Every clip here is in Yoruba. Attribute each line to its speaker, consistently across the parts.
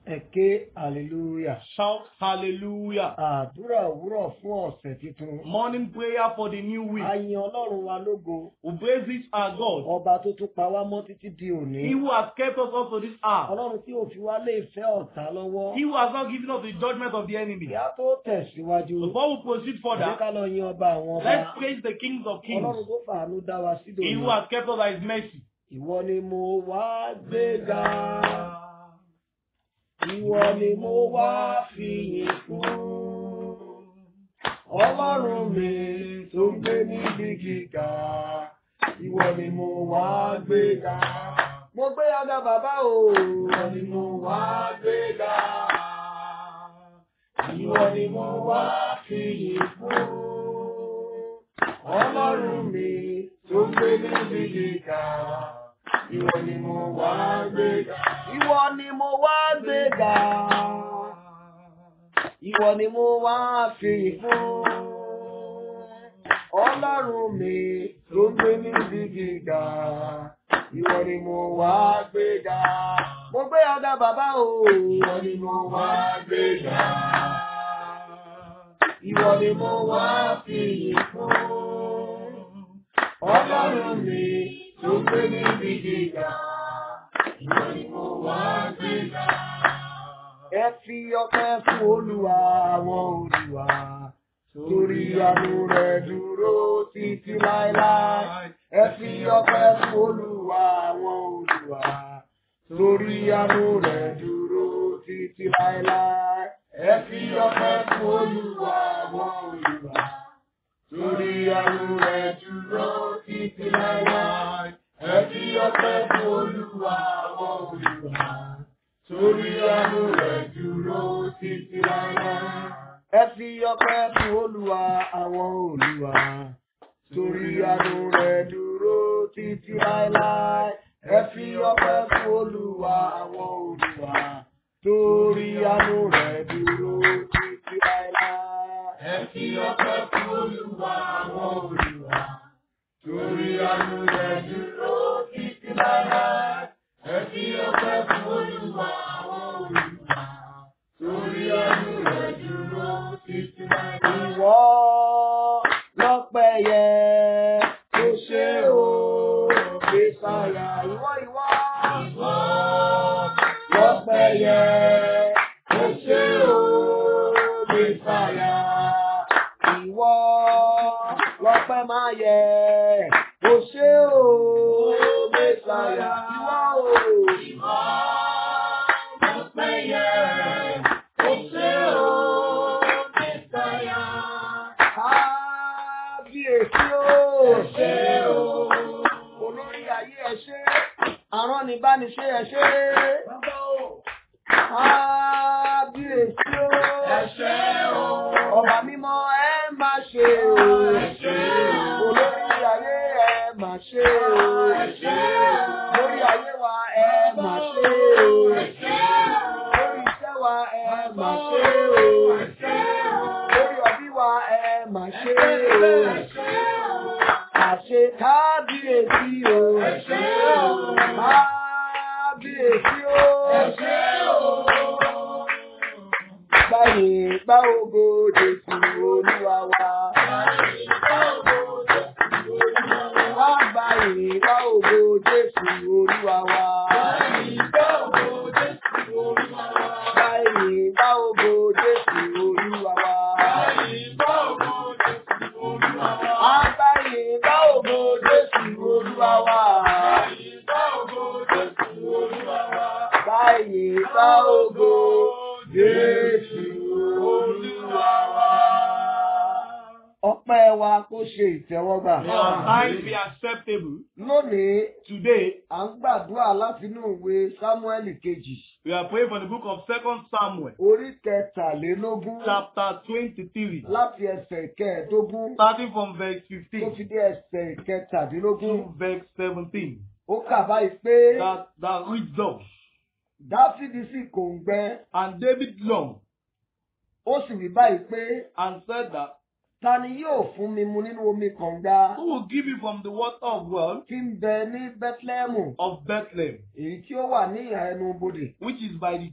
Speaker 1: Ẹ̀kẹ́ hallelujah.
Speaker 2: Shout hallelujah.
Speaker 1: Àdúrà òwúrọ̀ fún ọ̀sẹ̀ tuntun.
Speaker 2: Morning prayer for the new week.
Speaker 1: A yin Ọlọ́run wa lógo.
Speaker 2: We praise it our God.
Speaker 1: Ọba tó tún pa wá mọ́ títí di
Speaker 2: He
Speaker 1: òní.
Speaker 2: who has kept us up to this hour.
Speaker 1: Ọlọ́run tí ò fi wá lé ìfẹ́ ọ̀tá lọ́wọ́.
Speaker 2: He who has not given us the judgment of the enemy.
Speaker 1: Kí á tó tẹ̀síwájú.
Speaker 2: Before we proceed
Speaker 1: Ẹ
Speaker 2: further,
Speaker 1: ká lọ yin ọba àwọn
Speaker 2: let's
Speaker 1: ọba.
Speaker 2: praise the King of Kings.
Speaker 1: Ọlọ́run tó fàánú dá wa sí
Speaker 2: He who
Speaker 1: dòní.
Speaker 2: has kept us by his mercy.
Speaker 1: Ìwọ ni mo wá gbéga. Ìwọ ni mo wá fìyìn fún. Ọlọ́run mi tó gbé níbi gíga. Ìwọ ni mo wá gbéga. Mo gbé aga bàbá o. Ìwọ ni mo wá gbéga. Ìwọ ni mo wá fìyìn fún. Ọlọ́run mi tó gbé níbi gíga. Ìwọ ni mo wá gbéga. Ìwọ ni mo wá gbéga. Ìwọ ni mo wá fìyìn fún. Ọlọ́run mi tó gbé níbi gíga. Ìwọ ni mo wá gbéga. Mo gbé ọ̀gá bàbá o. Ìwọ ni mo wá gbéga. Ìwọ ni mo wá fìyìn fún. Ọlọ́run mi tó gbé níbi gíga. Ìwọ ni mo wá gbéga. Ẹ fi ọpẹ́ fún Olúwa àwọn Olúwa. Torí àánú rẹ̀ dúró títí láéláé. Ẹ fi ọpẹ́ fún Olúwa àwọn Olúwa. Torí àánú rẹ̀ dúró títí láéláé. Ẹ fi ọpẹ́ fún Olúwa àwọn Olúwa. Torí àánú rẹ̀ dúró títí láéláé. Ẹ fi ọpẹ́ fún Olúwa àwọn Olúwa. Torí àánú rẹ̀ dúró títí láéláé. Ẹ fi ọpẹ́ fún Olúwa àwọn Olúwa. Torí àánú rẹ̀ dúró títí láéláé. Ẹ fi ọpẹ́ fún Olúwa àwọn Olúwa. Torí àánú rẹ̀ dúró títí láéláé. Ẹ fi ọpẹ́ fún Olúwa àwọn Olúwa. Torí àánú rẹ̀ dúró títí láéláé. Ẹ fi ọpẹ́ fún Olúwa àwọn Olúwa. Torí àánú rẹ̀ dúró títí láéláé. Ìwọ lọ́pẹ́ yẹ tó ṣe o, Mèsáyà. Ìwọ ìwọ. Ìwọ lọ́pẹ́ yẹ tó ṣe o, Mèsáyà. Ìwọ lọ́pẹ́ máa yẹ tó ṣe o, Mèsáyà. Ìwọ o. Ìwọ lọ́pẹ́ yẹ tó ṣe o, Mèsáyà. Kábíyèsí o. Ẹ ṣé o. Olórí ayé ẹ ṣé. Aránibániṣe ẹ ṣé. Bàbá o. Kábíyèsí o. Ẹ ṣé o. Ọba mímọ́ ẹ máa ṣe o. Ẹ ṣé o. Olórí ayé ẹ máa ṣe o. Ẹ ṣé o. Lórí ayé wa ẹ máa ṣe o. Ẹ ṣé o. Lórí iṣẹ́ wa ẹ máa ṣe o. Ẹ ṣé o. Lórí ọbí wa ẹ máa ṣe o. Ẹ ṣé o. Àṣe kábíyèsí o. Ẹ ṣé o. Kábíyèsí o. Ẹ ṣé o. Báyìí gbá ògo Jésù Olúwa wa. Báyìí gbá ògo Jésù Olúwa wa. Wá báyìí gbá ògo Jésù Olúwa wa. Báyìí gbá ògo Jésù Olúwa wa. Báyìí gbá ògo Jésù Olúwa wa. Báyìí gbá ògo Jésù Olúwa wa. Wá báyìí gbá ògo Jésù Olúwa wa. Báyìí gbá ògo Jésù Olúwa wa. Báyìí gbá ògo Jésù Olúwa wa. Ọpẹ́ wa kó ṣe ìtẹ́wọ́gbà.
Speaker 2: May our tithes be acceptable.
Speaker 1: Lónìí,
Speaker 2: Today,
Speaker 1: à ń gbàdúrà látinú ìwé Sámúẹ́lì kejì.
Speaker 2: we are praying for the book of Second Samuel,
Speaker 1: Orí kẹtàlélógún
Speaker 2: chapter 23,
Speaker 1: láti ẹsẹ̀ kẹẹ̀ẹ́dógún
Speaker 2: starting from verse
Speaker 1: tó
Speaker 2: 15
Speaker 1: fi dé ẹsẹ̀ kẹtàdínlógún.
Speaker 2: to verse 17.
Speaker 1: Ó kà báyìí pé
Speaker 2: That, that reads thus.
Speaker 1: Dáfídì sì kòǹgbẹ.
Speaker 2: And David longed
Speaker 1: Ó sì wí báyìí pé
Speaker 2: and said that,
Speaker 1: ta ni yóò fún mi mu nínú omi kànga
Speaker 2: Who will give you from the water of well
Speaker 1: tí ń bẹ ní Bẹ́tlẹ́mù
Speaker 2: of Bethlehem,
Speaker 1: èyí tí ó wà ní ìhà ẹnu bodè.
Speaker 2: which is by the gate?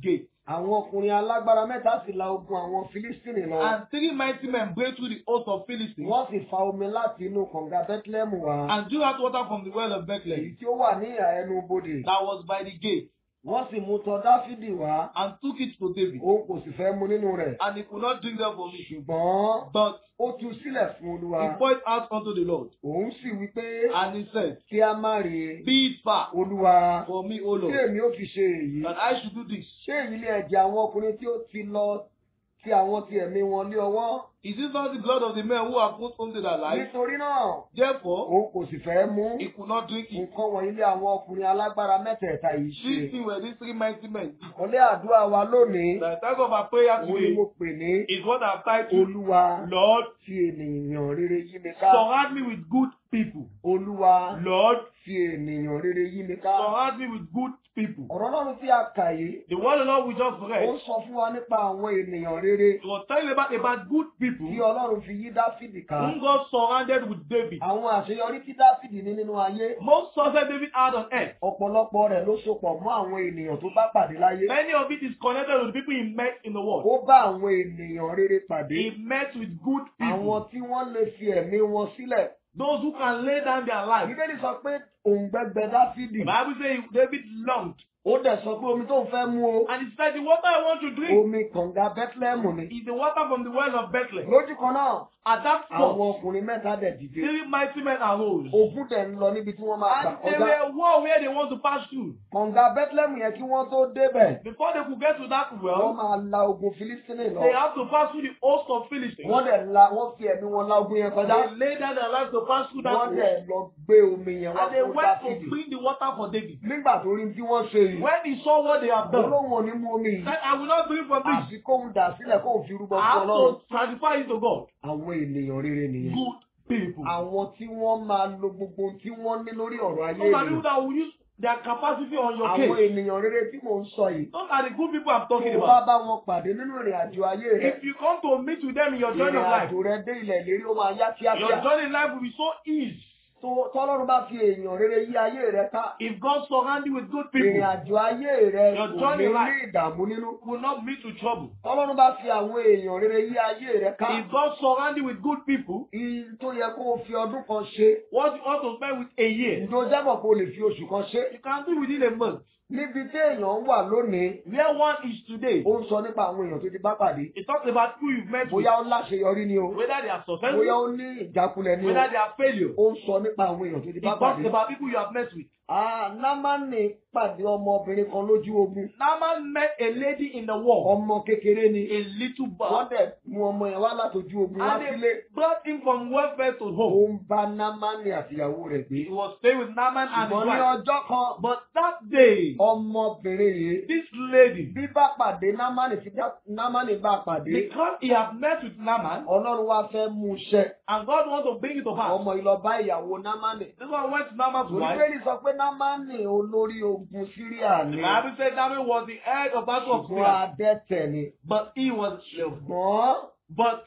Speaker 1: àwọn ọkùnrin alágbára mẹ́ta sì la ogun àwọn Fílístínì lọ.
Speaker 2: And three mighty men break through the host of Philistines
Speaker 1: wọ́n sì fa omi láti inú kànga Bethlehem wá.
Speaker 2: and drew out water from the well of Bethlehem
Speaker 1: èyí tí ó wà ní ìhà ẹnu bodè.
Speaker 2: that was by the gate
Speaker 1: wọ́n sì mú tọ̀ Dáfídì wá.
Speaker 2: and took it to David.
Speaker 1: òun kò sì fẹ́ mu nínú rẹ̀.
Speaker 2: And he could not drink them from it.
Speaker 1: ṣùgbọ́n
Speaker 2: But
Speaker 1: ó tú sílẹ̀ fún Olúwa.
Speaker 2: he poured out unto the Lord.
Speaker 1: òun sì wí pé
Speaker 2: And he said,
Speaker 1: kí a má rè é.
Speaker 2: Be it far
Speaker 1: Olúwa
Speaker 2: for me, O
Speaker 1: tí
Speaker 2: Lord,
Speaker 1: èmi ó fi ṣe èyí.
Speaker 2: that I should do this.
Speaker 1: ṣé èyí lé ẹ̀jẹ̀ àwọn ọkùnrin tí ó ti lọ tí àwọn ti ẹ̀mí wọn lé ọwọ́?
Speaker 2: Is it not the blood of the men who have put unto their life?
Speaker 1: nítorí náà
Speaker 2: Therefore,
Speaker 1: òun kò sì fẹ́ mú.
Speaker 2: he could not drink it.
Speaker 1: nǹkan wọ̀nyí lé àwọn ọkùnrin alágbára mẹ́tẹ̀ẹ̀ta yìí ṣe.
Speaker 2: These things were these three mighty men.
Speaker 1: Àkọlé àdúrà wa lónìí,
Speaker 2: The title of our prayer
Speaker 1: òun ni
Speaker 2: today
Speaker 1: mo pè ní
Speaker 2: is what I've titled,
Speaker 1: Olúwa
Speaker 2: Lord,
Speaker 1: fi ènìyàn rere yí mi ká.
Speaker 2: surround me with good people.
Speaker 1: Olúwa
Speaker 2: Lord,
Speaker 1: fi ènìyàn rere yí mi ká.
Speaker 2: surround me with good people.
Speaker 1: Ọ̀rọ̀ Ọlọ́run tí a kà yìí,
Speaker 2: The word of the Lord we just
Speaker 1: ó
Speaker 2: read,
Speaker 1: sọ fún wa nípa àwọn ènìyàn rere
Speaker 2: it was telling about, about good people
Speaker 1: tí Ọlọ́run fi yí Dáfídì ká.
Speaker 2: whom God surrounded with David.
Speaker 1: Àwọn àṣeyọrí tí Dáfídì ní nínú ayé,
Speaker 2: Most success David had on earth.
Speaker 1: ọ̀pọ̀lọpọ̀ rẹ̀ ló sopọ̀ mọ́ àwọn ènìyàn tó bá pàdé láyé.
Speaker 2: Many of it is connected with the people he met in the world.
Speaker 1: Ó bá àwọn ènìyàn rere pàdé.
Speaker 2: He met with good
Speaker 1: Àwọn
Speaker 2: people.
Speaker 1: tí wọ́n lè fi ẹ̀mí wọn sílẹ̀.
Speaker 2: Those who can lay down their life.
Speaker 1: Bíbélì sọ pé òun gbẹgbẹ Dáfídì.
Speaker 2: The Bible says David longed.
Speaker 1: Ó dẹ̀ sọ pé omi tó ń fẹ́ mu o.
Speaker 2: And he said, The water I want to drink
Speaker 1: Omi kànga Bethlehem ni.
Speaker 2: is the water from the well of Bethlehem.
Speaker 1: Lójú kan náà,
Speaker 2: At that
Speaker 1: àwọn
Speaker 2: spot,
Speaker 1: ọkùnrin mẹ́ta dẹ̀ dìde.
Speaker 2: three mighty men arose.
Speaker 1: Ogun dẹ̀ ń lọ níbi tí wọ́n máa gbà
Speaker 2: And they
Speaker 1: kọjá.
Speaker 2: were war where they want to pass through.
Speaker 1: Kànga Bethlehem yẹn kí wọ́n tó débẹ̀.
Speaker 2: Before they could get to that
Speaker 1: Wọ́n
Speaker 2: well,
Speaker 1: máa la ogun Filistini lọ.
Speaker 2: they have to pass through the host of Philistines.
Speaker 1: Wọ́n dẹ̀ la wọ́n fi ẹ̀mí wọn la ogun yẹn kọjá.
Speaker 2: They laid down their lives to pass through that
Speaker 1: Wọ́n
Speaker 2: well.
Speaker 1: dẹ̀ lọ gbé omi yẹn wá
Speaker 2: And they
Speaker 1: fún
Speaker 2: went to
Speaker 1: Dáfídì.
Speaker 2: bring the water for David.
Speaker 1: Nígbà tó rí tí wọ́n ṣe yìí,
Speaker 2: When he saw what they have done,
Speaker 1: olóhùn ò ní mú omi
Speaker 2: he
Speaker 1: yìí.
Speaker 2: said, I will not drink from this.
Speaker 1: Àfi kóhun dà sílẹ̀ kóhun fi rúbọ
Speaker 2: I
Speaker 1: fún
Speaker 2: have
Speaker 1: Ọlọ́run.
Speaker 2: to sacrifice it to God.
Speaker 1: Àwọn ènìyàn rere nìyẹn.
Speaker 2: Good people.
Speaker 1: Àwọn tí wọ́n máa lo gbogbo ohun tí wọ́n ní lórí ọ̀rọ̀ ayé
Speaker 2: Those are people
Speaker 1: ènìyàn.
Speaker 2: that will use their capacity on your
Speaker 1: Àwọn
Speaker 2: case.
Speaker 1: ènìyàn rere tí mò ń sọ yìí.
Speaker 2: Those are the good people I'm
Speaker 1: Tó
Speaker 2: talking
Speaker 1: o bá
Speaker 2: about.
Speaker 1: bá wọn pàdé nínú ìrìn àjò ayé rẹ̀,
Speaker 2: If you come to meet with them in your journey
Speaker 1: ìrìn
Speaker 2: of life,
Speaker 1: àjò rẹ̀ dé ilẹ̀ ìlérí ó máa yá
Speaker 2: your
Speaker 1: kíákíá.
Speaker 2: journey in life will be so easy.
Speaker 1: Tó- Tọ́lọ́run bá fi èèyàn rere yí ayé rẹ̀ ká.
Speaker 2: If God surround you with good
Speaker 1: Ìrìn
Speaker 2: people,
Speaker 1: àjò ayé rẹ̀
Speaker 2: Your
Speaker 1: kò ní
Speaker 2: journey
Speaker 1: ní
Speaker 2: life.
Speaker 1: ìdààmú nínú.
Speaker 2: you will not meet with trouble.
Speaker 1: Tọ́lọ́run bá fi àwọn èèyàn rere yí ayé rẹ̀ ká.
Speaker 2: If God surround you with good people,
Speaker 1: Ìyí tó yẹ kó o fi ọdún kan ṣe.
Speaker 2: what you want to spend with a year,
Speaker 1: Ìjọ jábọ̀ kó o lè fi oṣù kan ṣe.
Speaker 2: you can do within a month.
Speaker 1: Níbi tí èèyàn wà lónìí,
Speaker 2: Where one is today,
Speaker 1: ó ń sọ nípa àwọn èèyàn tó ti bá pàdé.
Speaker 2: it talks about who you've met with,
Speaker 1: Bóyá ó láṣeyọrí ni o.
Speaker 2: whether they are
Speaker 1: Bóyá
Speaker 2: successful,
Speaker 1: ó ní ìjákulẹ̀ ni o.
Speaker 2: whether they are failure.
Speaker 1: Ó ń sọ nípa àwọn èèyàn tó ti
Speaker 2: It
Speaker 1: bá
Speaker 2: talks
Speaker 1: pàdé.
Speaker 2: about people you have met with.
Speaker 1: Ah, Námánì pàdé ọmọbìnrin kan lójú ogun.
Speaker 2: Naaman met a lady in the war,
Speaker 1: Ọmọ kékeré ni.
Speaker 2: a little
Speaker 1: Wọ́n
Speaker 2: boy,
Speaker 1: dẹ̀ mú ọmọ yẹn wá látọjú ogun wá
Speaker 2: and
Speaker 1: sílé.
Speaker 2: they brought him from welfare to
Speaker 1: Ó
Speaker 2: home.
Speaker 1: ń bá Námánì àtìyàwó rẹ̀ gbé.
Speaker 2: He was staying with Naaman and his
Speaker 1: Ṣùgbọ́n ní
Speaker 2: wife.
Speaker 1: ọjọ́ kan,
Speaker 2: But that day,
Speaker 1: ọmọbìnrin yìí
Speaker 2: this lady,
Speaker 1: bí bá pàdé Námánì tí Námánì bá pàdé.
Speaker 2: because he had met with Naaman,
Speaker 1: Ọlọ́run wá fẹ́ mú iṣẹ́.
Speaker 2: and God wants to bring it to pass.
Speaker 1: Ọmọ ìlọ bá ìyàwó Námánì.
Speaker 2: This one went to Naaman's wife.
Speaker 1: Olúbẹ̀rì sọ pé Námánì olórí ogun Síríà
Speaker 2: The
Speaker 1: ni.
Speaker 2: Bible said Naaman was the head of battle of
Speaker 1: Ṣùgbọ́n
Speaker 2: Syria,
Speaker 1: adẹ́tẹ̀ ni.
Speaker 2: but he was
Speaker 1: Ṣùgbọ́n
Speaker 2: But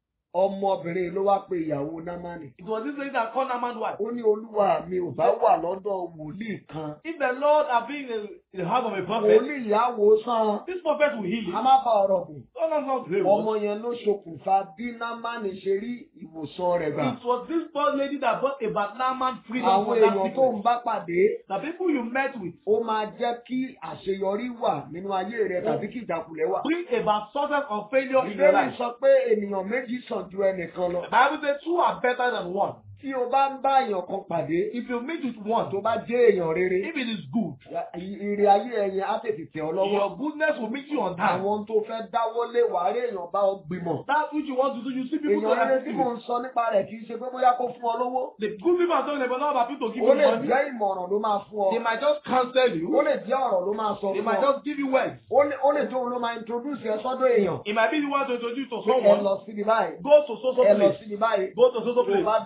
Speaker 1: ọmọbìnrin ló wá pe ìyàwó Námánì.
Speaker 2: it was this lady that called Naaman's wife.
Speaker 1: Ó ní olúwa mi ò bá wà lọ́dọ̀ wòlíì kan.
Speaker 2: If the Lord had been in the house of a prophet,
Speaker 1: Wòlíì ìyàwó sàn.
Speaker 2: this prophet will heal
Speaker 1: A
Speaker 2: you.
Speaker 1: má bá ọ̀rọ̀ kù.
Speaker 2: Oh, no, no, it
Speaker 1: Ọmọ yẹn ló ṣokùnfà bí Námánì ṣe rí ìwòsàn rẹ̀ gbà.
Speaker 2: was this poor lady that brought about Naaman freedom
Speaker 1: Àwọn
Speaker 2: from that
Speaker 1: èèyàn tó ń
Speaker 2: sickness.
Speaker 1: bá pàdé,
Speaker 2: The people you met with
Speaker 1: ó máa jẹ́ kí àṣeyọrí wà nínú ayé rẹ̀ tàbí kí ìjákulẹ̀ wà.
Speaker 2: bring about success or failure in your
Speaker 1: Ìbéèrè
Speaker 2: life.
Speaker 1: sọ pé ènìyàn méjì sàn ju ẹnìkan lọ.
Speaker 2: The Bible says two are better than one.
Speaker 1: Tí o bá ń bá èèyàn kan pàdé,
Speaker 2: If you meet with one,
Speaker 1: tó bá jẹ́ èèyàn rere,
Speaker 2: if it is good,
Speaker 1: ire ayé ẹ̀yìn á tètè tẹ̀ ọ́ lọ́wọ́.
Speaker 2: your goodness will meet you on time.
Speaker 1: Àwọn tó fẹ́ dáwọ́lé wàá rí èèyàn bá ọ gbìmọ̀.
Speaker 2: That which you want to do, you see people to
Speaker 1: Èèyàn rere
Speaker 2: help
Speaker 1: tí mò
Speaker 2: you.
Speaker 1: ń sọ nípa rẹ̀ kì í ṣe pé bóyá kó fún ọ lówó.
Speaker 2: The good people are talking about not about people to give
Speaker 1: Ó
Speaker 2: you
Speaker 1: lè
Speaker 2: money.
Speaker 1: jẹ́ ìmọ̀ràn ló máa fún ọ.
Speaker 2: They might just counsel
Speaker 1: Ó
Speaker 2: you.
Speaker 1: lè jẹ́ ọ̀rọ̀ ló máa sọ
Speaker 2: They
Speaker 1: fún
Speaker 2: might
Speaker 1: ọ.
Speaker 2: just give you words.
Speaker 1: Ó lè ó lè jẹ́ òun ló máa introduce ẹ sọ́dọ̀ èèyàn.
Speaker 2: It might be the one to introduce to
Speaker 1: Pé ẹ
Speaker 2: someone.
Speaker 1: lọ síbi báyìí.
Speaker 2: Go to so so
Speaker 1: Ẹ lọ
Speaker 2: place.
Speaker 1: síbi báyìí.
Speaker 2: Go to so so
Speaker 1: Tó o bá
Speaker 2: place.
Speaker 1: bẹ̀ lọ,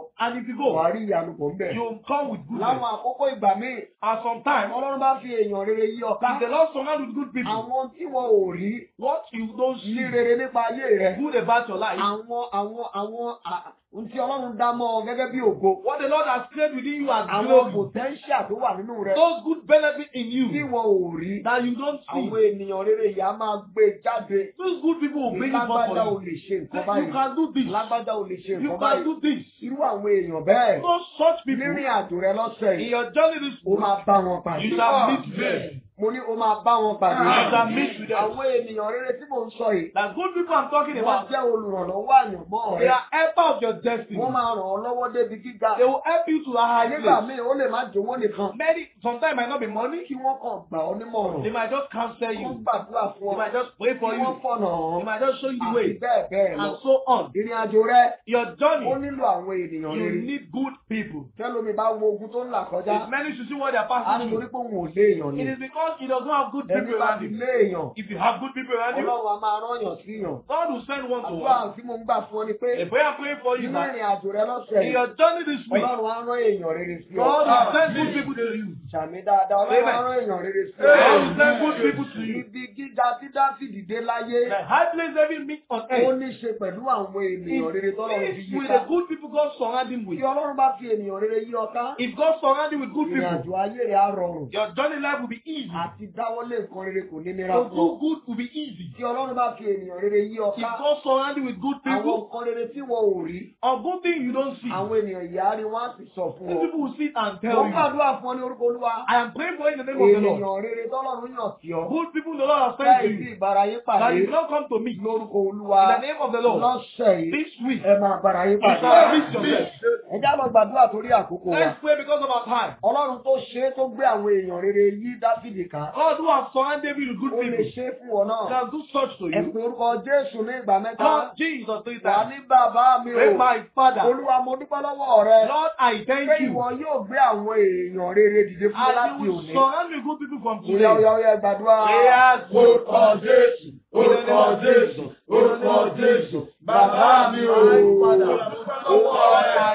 Speaker 2: And if you
Speaker 1: wà á
Speaker 2: go,
Speaker 1: rí ìyanu pọ̀ ńbẹ̀.
Speaker 2: you come with goodness.
Speaker 1: láwọn àkókò ìgbà míì
Speaker 2: And sometimes,
Speaker 1: ọlọ́run bá fi èèyàn rere yí ọ̀ká
Speaker 2: if the Lord surround you with good people,
Speaker 1: àwọn tí wọn ò rí
Speaker 2: what you don't
Speaker 1: ní
Speaker 2: see
Speaker 1: rere nípa ayé rẹ
Speaker 2: good about your life,
Speaker 1: àwọn àwọn àwọn à- ohun tí ọlọ́run dá mọ́ ọ gẹ́gẹ́ bí ògo
Speaker 2: what the Lord has created within you as
Speaker 1: àwọn
Speaker 2: glory,
Speaker 1: potential tó wà nínú rẹ
Speaker 2: those good benefits in
Speaker 1: tí
Speaker 2: you
Speaker 1: wọn ò rí
Speaker 2: that you don't see,
Speaker 1: àwọn ènìyàn rere yìí á máa gbé jáde
Speaker 2: those good people will bring it forth
Speaker 1: lágbájá ò
Speaker 2: for you.
Speaker 1: lè ṣe nǹkan
Speaker 2: Say, You
Speaker 1: báyìí
Speaker 2: can do this.
Speaker 1: lágbájá ò lè ṣe
Speaker 2: You
Speaker 1: nǹkan
Speaker 2: can
Speaker 1: báyìí
Speaker 2: do this.
Speaker 1: irú àwọn èèyàn bẹ́ẹ̀
Speaker 2: No such people
Speaker 1: nírìn àjò rẹ lọ́sẹ̀
Speaker 2: in
Speaker 1: yìí
Speaker 2: your journey this
Speaker 1: ó máa bá wọn pàdé
Speaker 2: you shall meet them.
Speaker 1: mo ní ó máa bá wọn pàdé
Speaker 2: You shall meet with them.
Speaker 1: àwọn ènìyàn rere tí mò ń sọ yìí
Speaker 2: The good people I'm talking
Speaker 1: wọ́n
Speaker 2: about,
Speaker 1: jẹ́ olùrànlọ́wọ́ àyànmọ́
Speaker 2: they
Speaker 1: rẹ
Speaker 2: are helper of your destiny.
Speaker 1: wọ́n máa ràn ọ́ lọ́wọ́ débi gíga
Speaker 2: They will help you to a high
Speaker 1: nígbà
Speaker 2: place.
Speaker 1: míì ó lè má jówó nìkan
Speaker 2: Many, sometimes it might not be money.
Speaker 1: kí wọ́n kàn gbà ọ́ nímọ̀ràn
Speaker 2: They might just counsel
Speaker 1: wọ́n
Speaker 2: you.
Speaker 1: gbàdúrà fún
Speaker 2: They
Speaker 1: ọ
Speaker 2: might just pray
Speaker 1: kí
Speaker 2: for
Speaker 1: wọ́n
Speaker 2: you.
Speaker 1: fọ̀nà
Speaker 2: They
Speaker 1: ọ́
Speaker 2: might just show you the
Speaker 1: àti
Speaker 2: way.
Speaker 1: bẹ́ẹ̀ bẹ́ẹ̀ lọ
Speaker 2: And so on.
Speaker 1: ìrìn àjò rẹ
Speaker 2: Your
Speaker 1: ó
Speaker 2: journey,
Speaker 1: nílò àwọn ènìyàn
Speaker 2: you
Speaker 1: rere
Speaker 2: need good people.
Speaker 1: tẹ́lómi bá wo ogun tó ń là kọjá
Speaker 2: It's many to see what they are
Speaker 1: á
Speaker 2: passing
Speaker 1: nítorí
Speaker 2: through.
Speaker 1: pé òun ò lé èèyàn ni
Speaker 2: It is because he does not have good
Speaker 1: ẹni
Speaker 2: people
Speaker 1: bá
Speaker 2: around
Speaker 1: ti
Speaker 2: him.
Speaker 1: lé èèyàn
Speaker 2: If you have good people around you,
Speaker 1: ọlọ́run a máa rán èèyàn sí èèyàn
Speaker 2: God will send one to
Speaker 1: àdúrà
Speaker 2: one.
Speaker 1: tí mo ń gbà fún ọ ni pé
Speaker 2: The prayer I'm praying for you is
Speaker 1: nínú
Speaker 2: that
Speaker 1: ìrìn àjò rẹ lọ́sẹ̀
Speaker 2: in
Speaker 1: yìí
Speaker 2: your journey this week,
Speaker 1: ọlọ́run á rán èèyàn rere sí ọ
Speaker 2: God will send good people to you.
Speaker 1: sàmì dáadáa ọlọ́run á
Speaker 2: Amen.
Speaker 1: rán èèyàn rere sí
Speaker 2: God
Speaker 1: ọ
Speaker 2: will send good people to you.
Speaker 1: ibi gíga tí dáfídì dé láyé
Speaker 2: The high place every meet on
Speaker 1: ó
Speaker 2: earth
Speaker 1: ní ṣe pẹ̀lú àwọn ènìyàn rere tọ́lọ́run fi
Speaker 2: is
Speaker 1: yí
Speaker 2: with
Speaker 1: ká
Speaker 2: the good people God surround him with.
Speaker 1: tí ọlọ́run bá fi ènìyàn rere yí ọ ká
Speaker 2: If God surround you with good
Speaker 1: ìrìn
Speaker 2: people,
Speaker 1: àjò ayé rẹ̀ á rọrùn
Speaker 2: your journey life will be easy.
Speaker 1: àti dáwọ́lé nǹkan rere kò ní nira
Speaker 2: To
Speaker 1: fún ọ
Speaker 2: do good will be easy.
Speaker 1: tí ọlọ́run bá fi ènìyàn rere yí ọ
Speaker 2: If
Speaker 1: ká
Speaker 2: God surround you with good
Speaker 1: àwọn
Speaker 2: people,
Speaker 1: nǹkan rere tí wọn ò rí
Speaker 2: or good thing you don't see,
Speaker 1: àwọn ènìyàn ìyá rí wọn á sì sọ fún
Speaker 2: these
Speaker 1: ọ
Speaker 2: people will sit and
Speaker 1: mo
Speaker 2: tell you,
Speaker 1: gbàdúrà fún ọ ní orúkọ olúwa
Speaker 2: I am praying for you in the name of the Lord.
Speaker 1: ènìyàn rere tọ́lọ́run yàn sí ọ
Speaker 2: Good people the Lord has sent
Speaker 1: láì
Speaker 2: to
Speaker 1: sí
Speaker 2: you.
Speaker 1: ìbára yín
Speaker 2: That
Speaker 1: pàdé
Speaker 2: you not come to me.
Speaker 1: lórúkọ olúwa
Speaker 2: In the name of the Lord.
Speaker 1: lọ́sẹ̀ yìí
Speaker 2: This week,
Speaker 1: ẹ máa bára yín
Speaker 2: you
Speaker 1: pàdé
Speaker 2: shall meet yourself.
Speaker 1: ẹ já lọ gbàdúrà torí àkókò wa
Speaker 2: Let's pray because of our time.
Speaker 1: ọlọ́run tó ṣe é tó gbé àwọn èèyàn rere yí dáfídì ká
Speaker 2: God who has surrounded David with good
Speaker 1: ó lè
Speaker 2: people
Speaker 1: ṣe é fún ọ náà
Speaker 2: can do such to
Speaker 1: ẹ
Speaker 2: you.
Speaker 1: pe orúkọ jésù ní ìgbà mẹ́ta
Speaker 2: Lord Jesus, three
Speaker 1: wà
Speaker 2: times.
Speaker 1: ní bàbá mi
Speaker 2: Pray
Speaker 1: o
Speaker 2: my Father.
Speaker 1: olúwa mo dúpẹ́ lọ́wọ́ rẹ
Speaker 2: Lord, I
Speaker 1: pé
Speaker 2: thank
Speaker 1: ìwọ
Speaker 2: you.
Speaker 1: yóò gbé àwọn èèyàn rere dìde fún mi
Speaker 2: And
Speaker 1: láti
Speaker 2: you will
Speaker 1: òní
Speaker 2: surround me with good people from
Speaker 1: Oya
Speaker 2: today.
Speaker 1: oya oya gbàdúrà.
Speaker 2: Prayers.
Speaker 1: Orúkọ Jésù, orúkọ Jésù, orúkọ Jésù, bàbá mi ò padà. Orúkọ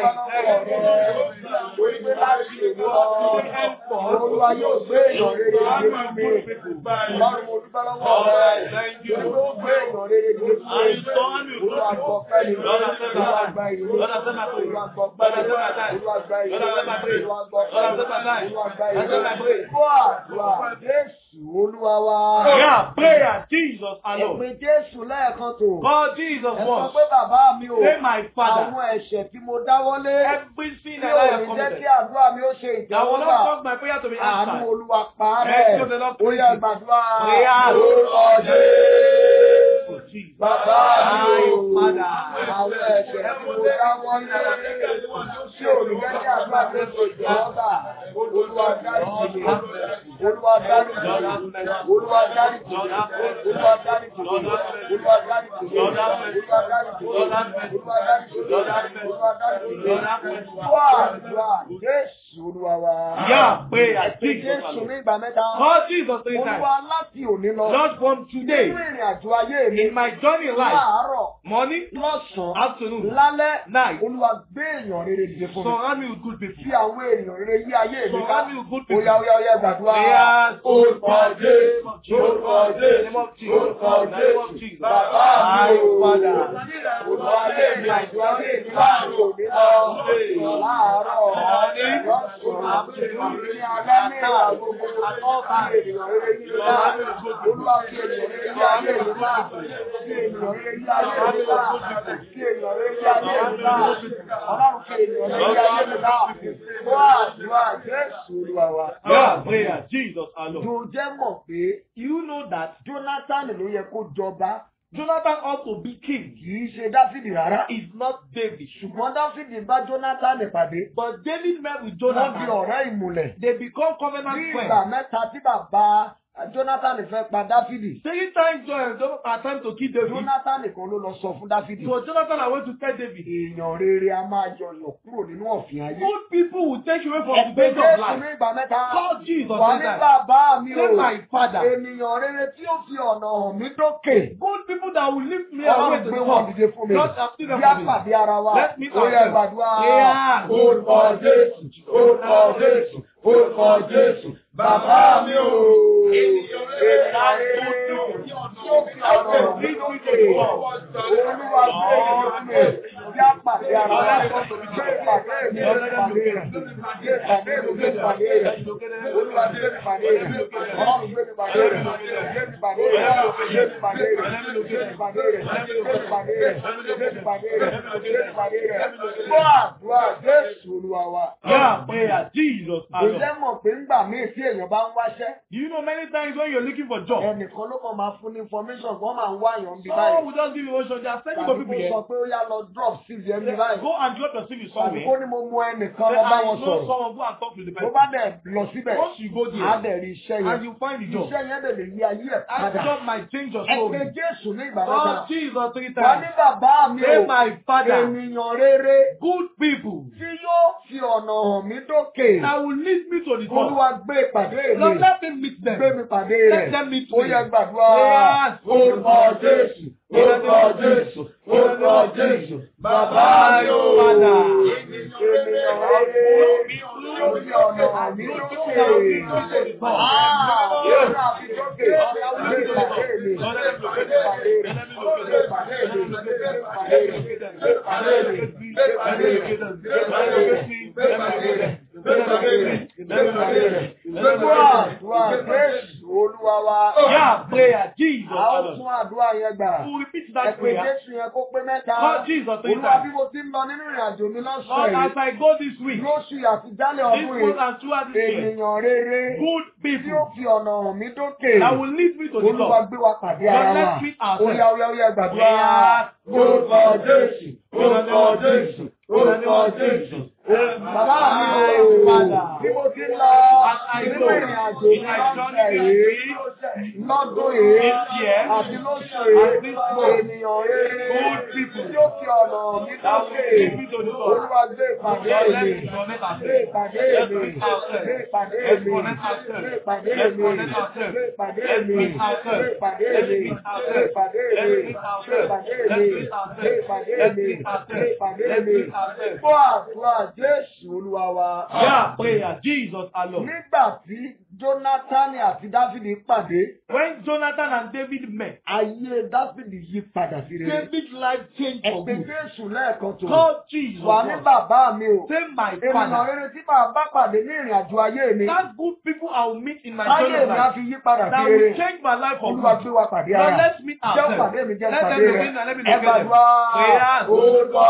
Speaker 1: rẹ̀ wípé láti èmi lọ. Olúwa yóò gbé èèyàn rere dìde fún mi. Ọlọ́run mo dúpẹ́ lọ́wọ́ rẹ̀. Wípé ó gbé èèyàn rere dìde fún mi. Olúwa gbọ́ pẹ́ mi. Olúwa gba ìlú. Olúwa gbọ́ pẹ́ mi. Olúwa gba ìlú. Olúwa gbọ́ pẹ́ mi. Olúwa gba ìlú. Fún àdúrà Jésù Olúwa wa.
Speaker 2: Yeah, prayer, Jesus alone.
Speaker 1: Ẹ̀pin Jésù lẹ́ẹ̀kan tó.
Speaker 2: God, Jesus
Speaker 1: Ẹ sọ
Speaker 2: once.
Speaker 1: pé bàbá mi ò.
Speaker 2: Say my Father.
Speaker 1: Àwọn ẹ̀ṣẹ̀ tí mo dáwọ́lé.
Speaker 2: Every sin
Speaker 1: Tí
Speaker 2: that
Speaker 1: ò
Speaker 2: I
Speaker 1: ní
Speaker 2: have
Speaker 1: jẹ́
Speaker 2: committed.
Speaker 1: kí àdúrà mi ó ṣe
Speaker 2: I will not
Speaker 1: ìtẹ́wọ́gbà.
Speaker 2: cause my prayer to be
Speaker 1: Àánú
Speaker 2: answered.
Speaker 1: Olúwa pa á
Speaker 2: Mercy
Speaker 1: rẹ̀.
Speaker 2: of the Lord
Speaker 1: Ó yẹ gbàdúrà.
Speaker 2: Prayer.
Speaker 1: Orúkọ Jésù.
Speaker 2: Jesus.
Speaker 1: Bàbá mi ò.
Speaker 2: My Father.
Speaker 1: Àwọn ẹ̀ṣẹ̀ tí mo dáwọ́lé. Tí ò ní jẹ́ kí àdúrà mi ó ṣe ìtẹ́wọ́gbà. Olúwa dáríjì mi. Olúwa dáríjì mi. Olúwa dáríjì mi. Olúwa dáríjì mi. Olúwa dáríjì mi. Olúwa dáríjì mi. Olúwa dáríjì mi. Olúwa dáríjì mi. Fún àdúrà Jésù Olúwa wa.
Speaker 2: Yeah, prayer,
Speaker 1: Ẹ̀pin
Speaker 2: Jesus
Speaker 1: Jésù
Speaker 2: alone.
Speaker 1: ní ìgbà mẹ́ta.
Speaker 2: God, Jesus three times.
Speaker 1: Olúwa láti òní lọ.
Speaker 2: Lord, from today,
Speaker 1: Nínú ìrìn àjò ayé mi.
Speaker 2: in my journey in life,
Speaker 1: Láàárọ̀,
Speaker 2: morning,
Speaker 1: lọ́sàn-án,
Speaker 2: afternoon,
Speaker 1: lálẹ́,
Speaker 2: night,
Speaker 1: Olúwa gbé èèyàn rere dìde fún mi.
Speaker 2: surround me with good people.
Speaker 1: Fi àwọn èèyàn rere yí ayé mi ká.
Speaker 2: Surround me with good people.
Speaker 1: Oya oya oya gbàdúrà.
Speaker 2: Prayers.
Speaker 1: Orúkọ Jésù. Orúkọ
Speaker 2: In the name
Speaker 1: Jésù.
Speaker 2: of Jesus.
Speaker 1: Orúkọ
Speaker 2: In the name of
Speaker 1: Jésù.
Speaker 2: Jesus.
Speaker 1: Bàbá mi
Speaker 2: My
Speaker 1: ò.
Speaker 2: Father.
Speaker 1: Olúwa ayé mi àjọ ayé mi láàárọ̀ òní lọ. Láàárọ̀. Lọ́sàn-án. Ní alẹ́ ní ìwà gbogbo. Àtọ́ka ènìyàn rere yí mi ká. Olúwa fi ènìyàn rere yí ayé mi ká. Fi ènìyàn rere yí ayé mi ká. Fi ènìyàn rere yí ayé mi ká. Ọlọ́run fi ènìyàn rere yí ayé mi ká. Wá àdúrà Jésù Olúwa wa.
Speaker 2: Yeah, prayer, Jesus alone.
Speaker 1: Jò jẹ́ mọ̀ pé
Speaker 2: You know that
Speaker 1: Jonathan ló yẹ kó jọba
Speaker 2: Jonathan ought to be king.
Speaker 1: kì í ṣe Dáfídì rárá.
Speaker 2: Is not David.
Speaker 1: Ṣùgbọ́n Dáfídì bá Jonathan pàdé.
Speaker 2: But David met with
Speaker 1: Wọ́n di
Speaker 2: Jonathan.
Speaker 1: ọ̀rẹ́ ìmùlẹ̀.
Speaker 2: They become
Speaker 1: Ní
Speaker 2: covenant
Speaker 1: ìgbà
Speaker 2: friends.
Speaker 1: mẹ́ta tí bàbá Jonathan fẹ́ pa Dáfídì.
Speaker 2: Taking time to uh, our time to kill David.
Speaker 1: Jonathan kan ló lọ sọ fún Dáfídì.
Speaker 2: So Jonathan, I want to tell David.
Speaker 1: Èèyàn rere a máa yọyọ̀ kúrò nínú ọ̀fìn ayé.
Speaker 2: Good people will take you away from the
Speaker 1: Ẹgbẹ́
Speaker 2: base of
Speaker 1: Jésù
Speaker 2: life.
Speaker 1: ní ìgbà mẹ́ta.
Speaker 2: Call Jesus
Speaker 1: Wà
Speaker 2: three
Speaker 1: ní
Speaker 2: times.
Speaker 1: bàbá mi
Speaker 2: Say
Speaker 1: o.
Speaker 2: my father.
Speaker 1: Ènìyàn rere tí ó fi ọ̀nà hàn mí dókè.
Speaker 2: Good people that will lift me away
Speaker 1: Ọlọ́run
Speaker 2: to
Speaker 1: gbé
Speaker 2: the
Speaker 1: wọn
Speaker 2: top.
Speaker 1: dìde fún mi.
Speaker 2: God have still
Speaker 1: Bí a
Speaker 2: them for me.
Speaker 1: pàdé ara wa.
Speaker 2: Let me
Speaker 1: Ó yẹ
Speaker 2: ourselves.
Speaker 1: gbàdúrà.
Speaker 2: Yeah.
Speaker 1: Orúkọ Jésù. Orúkọ Jésù. Orúkọ Jésù. Bàbá mi o. Ènìyàn rere tí ó fi ọ̀nà hàn mí dókè. Olúwa gbé ìlú mi. Bí a pàdé ara wa. Gbé ìpàdé mi. Gbé ìpàdé rẹ̀. Gbé ìpàdé mi. Gbé ìpàdé rẹ̀. Olúwa gbé ìpàdé rẹ̀. Ọlọ́run gbé ìpàdé rẹ̀. Gbé ìpàdé rẹ̀. Gbé ìpàdé rẹ̀. Gbé ìpàdé rẹ̀. Gbé ìpàdé rẹ̀. Gbé ìpàdé rẹ̀. Gbé ìpàdé rẹ̀. Gbọ́ àdúrà Jésù Olúwa wa.
Speaker 2: Yeah, prayer. Jesus alone.
Speaker 1: Ǹjẹ́ mọ̀ pé ńgbà míì tí èèyàn bá ń wáṣẹ́?
Speaker 2: Do you know many times when you're looking for job,
Speaker 1: Ẹnìkan ló kàn máa fún ní information wọ́n máa ń wá àyàn bí
Speaker 2: someone
Speaker 1: báyìí.
Speaker 2: will just give you one shot. They are sending for
Speaker 1: Tàbí
Speaker 2: people
Speaker 1: kó
Speaker 2: here.
Speaker 1: sọ pé ó yá lọ drop CV ẹ̀ bí báyìí.
Speaker 2: Go and drop your CV
Speaker 1: Tàbí
Speaker 2: somewhere.
Speaker 1: kó ní mo mú ẹnìkan
Speaker 2: Then
Speaker 1: lọ bá
Speaker 2: I
Speaker 1: wọn
Speaker 2: know
Speaker 1: sọ̀rọ̀.
Speaker 2: someone go and talk to the
Speaker 1: Tó
Speaker 2: person.
Speaker 1: bá dẹ̀ lọ síbẹ̀,
Speaker 2: Once you go
Speaker 1: á
Speaker 2: there,
Speaker 1: dẹ̀ rí iṣẹ́
Speaker 2: and
Speaker 1: yẹn.
Speaker 2: you find the job,
Speaker 1: Iṣẹ́ yẹn lè lè yí ayé ẹ̀
Speaker 2: that
Speaker 1: padà.
Speaker 2: job might change your
Speaker 1: Ẹ
Speaker 2: story.
Speaker 1: pé Jésù ní ìgbà mẹ́ta.
Speaker 2: Oh, Jesus, three
Speaker 1: Wà ní
Speaker 2: times.
Speaker 1: bàbá mi
Speaker 2: Say
Speaker 1: o.
Speaker 2: my father,
Speaker 1: Ènìyàn rere
Speaker 2: good people
Speaker 1: tí yóò fi ọ̀nà hàn mí dókè.
Speaker 2: that will lead me to the top.
Speaker 1: Olúwa gbé ìpàdé mi.
Speaker 2: Lord, let me meet
Speaker 1: Gbé
Speaker 2: them.
Speaker 1: mi pàdé
Speaker 2: Let
Speaker 1: rẹ̀.
Speaker 2: them meet
Speaker 1: Ó
Speaker 2: me.
Speaker 1: yẹ gbàdúrà.
Speaker 2: Yes.
Speaker 1: Orúkọ Jésù. Orúkọ Jésù. Orúkọ Jésù. Bàbá mi o.
Speaker 2: Padà.
Speaker 1: Ènìyàn rere yóò fi ọ̀nà hàn mí dókè. Ah, yóò rà mí dókè. Gbé ìpàdé mi. Gbé ìpàdé rẹ̀. Gbé ìpàdé mi. Gbé ìpàdé rẹ̀. Gbé ìpàdé mi. Gbé ìpàdé rẹ̀. Gbé ìpàdé rẹ̀. Gbé ìpàdé rẹ̀. Gbé ìpàdé rẹ̀. Gbé ìpàdé rẹ̀. Gbogbo àdúrà Jésù Olúwa wa.
Speaker 2: Yeah, prayer. Jesus
Speaker 1: A ó
Speaker 2: alone.
Speaker 1: tún àdúrà yẹn gbà.
Speaker 2: We'll repeat
Speaker 1: Ẹ
Speaker 2: that
Speaker 1: pé
Speaker 2: prayer.
Speaker 1: Jésù yẹn kó pé mẹ́ta.
Speaker 2: Lord Jesus, three
Speaker 1: Olúwa
Speaker 2: times.
Speaker 1: bí mo ti ń lọ nínú ìrìn àjò mi
Speaker 2: Lord,
Speaker 1: lọ́sàn
Speaker 2: as
Speaker 1: yìí.
Speaker 2: I go this week,
Speaker 1: Lóṣù àti jálẹ̀
Speaker 2: this
Speaker 1: ọdún
Speaker 2: month
Speaker 1: yìí.
Speaker 2: and throughout this year,
Speaker 1: Ènìyàn rere
Speaker 2: good
Speaker 1: tí ó
Speaker 2: people
Speaker 1: fi ọ̀nà hàn mí dókè.
Speaker 2: that will lead me to the
Speaker 1: Olúwa
Speaker 2: top.
Speaker 1: gbé wa pàdé
Speaker 2: Lord,
Speaker 1: ara wa.
Speaker 2: let's meet ourselves.
Speaker 1: Oya oya oya gbàdúrà.
Speaker 2: Yeah.
Speaker 1: Orúkọ Jésù. Orúkọ Jésù. Orúkọ Jésù. Bàbá mi ò bí mo ti ń lọ nínú ìrìn àjò mi lọ́sẹ̀ yìí. Lọ́dún yìí
Speaker 2: This year,
Speaker 1: àti lóṣù yìí.
Speaker 2: and this month,
Speaker 1: Ènìyàn rere
Speaker 2: good people
Speaker 1: tí ó fi ọ̀nà mi
Speaker 2: that will
Speaker 1: dókè.
Speaker 2: lead me to the top.
Speaker 1: Olúwa gbé ìpàdé
Speaker 2: Lord,
Speaker 1: mi.
Speaker 2: let's connect
Speaker 1: Gbé
Speaker 2: ourselves.
Speaker 1: ìpàdé
Speaker 2: Let's
Speaker 1: mi.
Speaker 2: meet ourselves.
Speaker 1: Gbé ìpàdé
Speaker 2: Let's
Speaker 1: mi.
Speaker 2: connect ourselves.
Speaker 1: Gbé ìpàdé
Speaker 2: Let's
Speaker 1: mi.
Speaker 2: connect ourselves.
Speaker 1: Gbé ìpàdé
Speaker 2: Let's
Speaker 1: mi.
Speaker 2: meet ourselves.
Speaker 1: Gbé ìpàdé
Speaker 2: Let's
Speaker 1: mi.
Speaker 2: meet
Speaker 1: Gbé
Speaker 2: ourselves.
Speaker 1: ìpàdé
Speaker 2: Let's
Speaker 1: mi.
Speaker 2: meet
Speaker 1: Gbé
Speaker 2: ourselves.
Speaker 1: ìpàdé
Speaker 2: Let's
Speaker 1: mi.
Speaker 2: meet
Speaker 1: Gbé
Speaker 2: ourselves.
Speaker 1: ìpàdé
Speaker 2: Let's
Speaker 1: mi.
Speaker 2: meet
Speaker 1: Gbé
Speaker 2: ourselves.
Speaker 1: ìpàdé
Speaker 2: Let's
Speaker 1: mi.
Speaker 2: meet ourselves.
Speaker 1: Gbọ́ àdúrà Jésù Olúwa wa.
Speaker 2: Yeah, prayer. Jesus alone.
Speaker 1: Nígbà tí Jónátánì àti Dáfídì pàdé,
Speaker 2: When Jonathan and David met,
Speaker 1: ayé Dáfídì yí padà sí rere.
Speaker 2: David's life changed for
Speaker 1: Ẹ̀pẹ̀
Speaker 2: good.
Speaker 1: Jésù lẹ́ẹ̀kan tó.
Speaker 2: God Jesus.
Speaker 1: Wà ní
Speaker 2: was.
Speaker 1: bàbá mi o.
Speaker 2: Say my
Speaker 1: Ènìyàn
Speaker 2: father.
Speaker 1: rere tí màá bá pàdé ní ìrìn àjò ayé mi.
Speaker 2: That good people I will meet in my
Speaker 1: Ayé
Speaker 2: journey of
Speaker 1: mi á
Speaker 2: life.
Speaker 1: fi yí padà sí
Speaker 2: That will
Speaker 1: rere.
Speaker 2: change my life for
Speaker 1: Olúwa
Speaker 2: good.
Speaker 1: gbé wa pàdé
Speaker 2: Lord,
Speaker 1: ara.
Speaker 2: let's meet
Speaker 1: Jẹ́
Speaker 2: ourselves.
Speaker 1: pàdé mi jẹ́
Speaker 2: Let
Speaker 1: pàdé
Speaker 2: them
Speaker 1: rẹ̀.
Speaker 2: begin and let me
Speaker 1: Ẹ
Speaker 2: look at them.
Speaker 1: gbàdúrà.
Speaker 2: Prayers.
Speaker 1: Orúkọ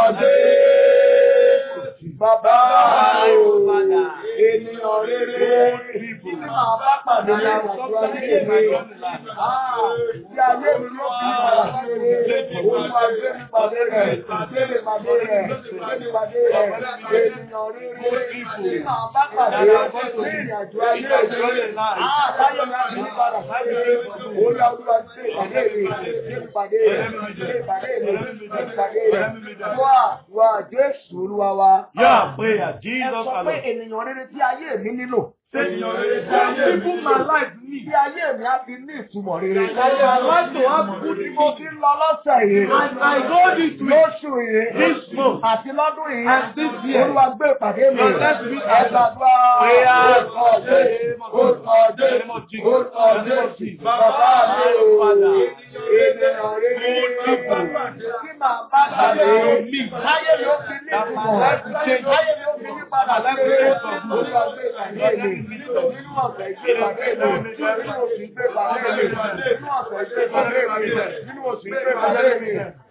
Speaker 1: Jésù. Bàbá o. Ènìyàn rere. Tí màá bá pàdé ní ìrìn àjò ayé mi. Ah, Tí ayé mi ló fi padà sí rere. Olúwa gbé mi pàdé rẹ̀. Gbé mi pàdé rẹ̀. Gbé mi pàdé rẹ̀. Ènìyàn rere. Tí màá bá pàdé ní ìrìn àjò ayé mi. Ah, táyé mi á fi padà sí rere. Olúwa Olúwa gbé ìpàdé mi. Gbé mi pàdé rẹ̀. Gbé ìpàdé mi. Gbé ìpàdé rẹ̀. Wá wá Jésù Olúwa wa.
Speaker 2: Yeah, prayer.
Speaker 1: Ẹ
Speaker 2: Jesus
Speaker 1: sọ pé
Speaker 2: alone.
Speaker 1: ènìyàn rere tí ayé mi nílò.
Speaker 2: Say good people my life need.
Speaker 1: Tí ayé mi á fi ní ìtumọ̀ rere.
Speaker 2: For my life to have good
Speaker 1: Bí mo ti ń lọ lọ́sẹ̀ yìí.
Speaker 2: As I go this week,
Speaker 1: Lóṣù yìí.
Speaker 2: this month,
Speaker 1: Àti lọ́dún yìí.
Speaker 2: and this year,
Speaker 1: Olúwa gbé ìpàdé mi.
Speaker 2: Lord, let's meet
Speaker 1: Ẹ gbàdúrà.
Speaker 2: Prayers.
Speaker 1: Orúkọ Jésù. Orúkọ Jésù. Orúkọ Jésù. Bàbá mi o. Ènìyàn rere. Tí màá bá pàdé. Ayé mi ó fi ní ìtumọ̀. Ayé mi ó fi ní padà sí rere. Olúwa gbé ìpàdé mi. Nínú ọ̀sẹ̀ ìgbé ìpàdé mi. Nínú oṣù ìgbé ìpàdé mi. Nínú ọ̀sẹ̀ ìgbé ìpàdé mi. Nínú oṣù ìgbé ìpàdé mi.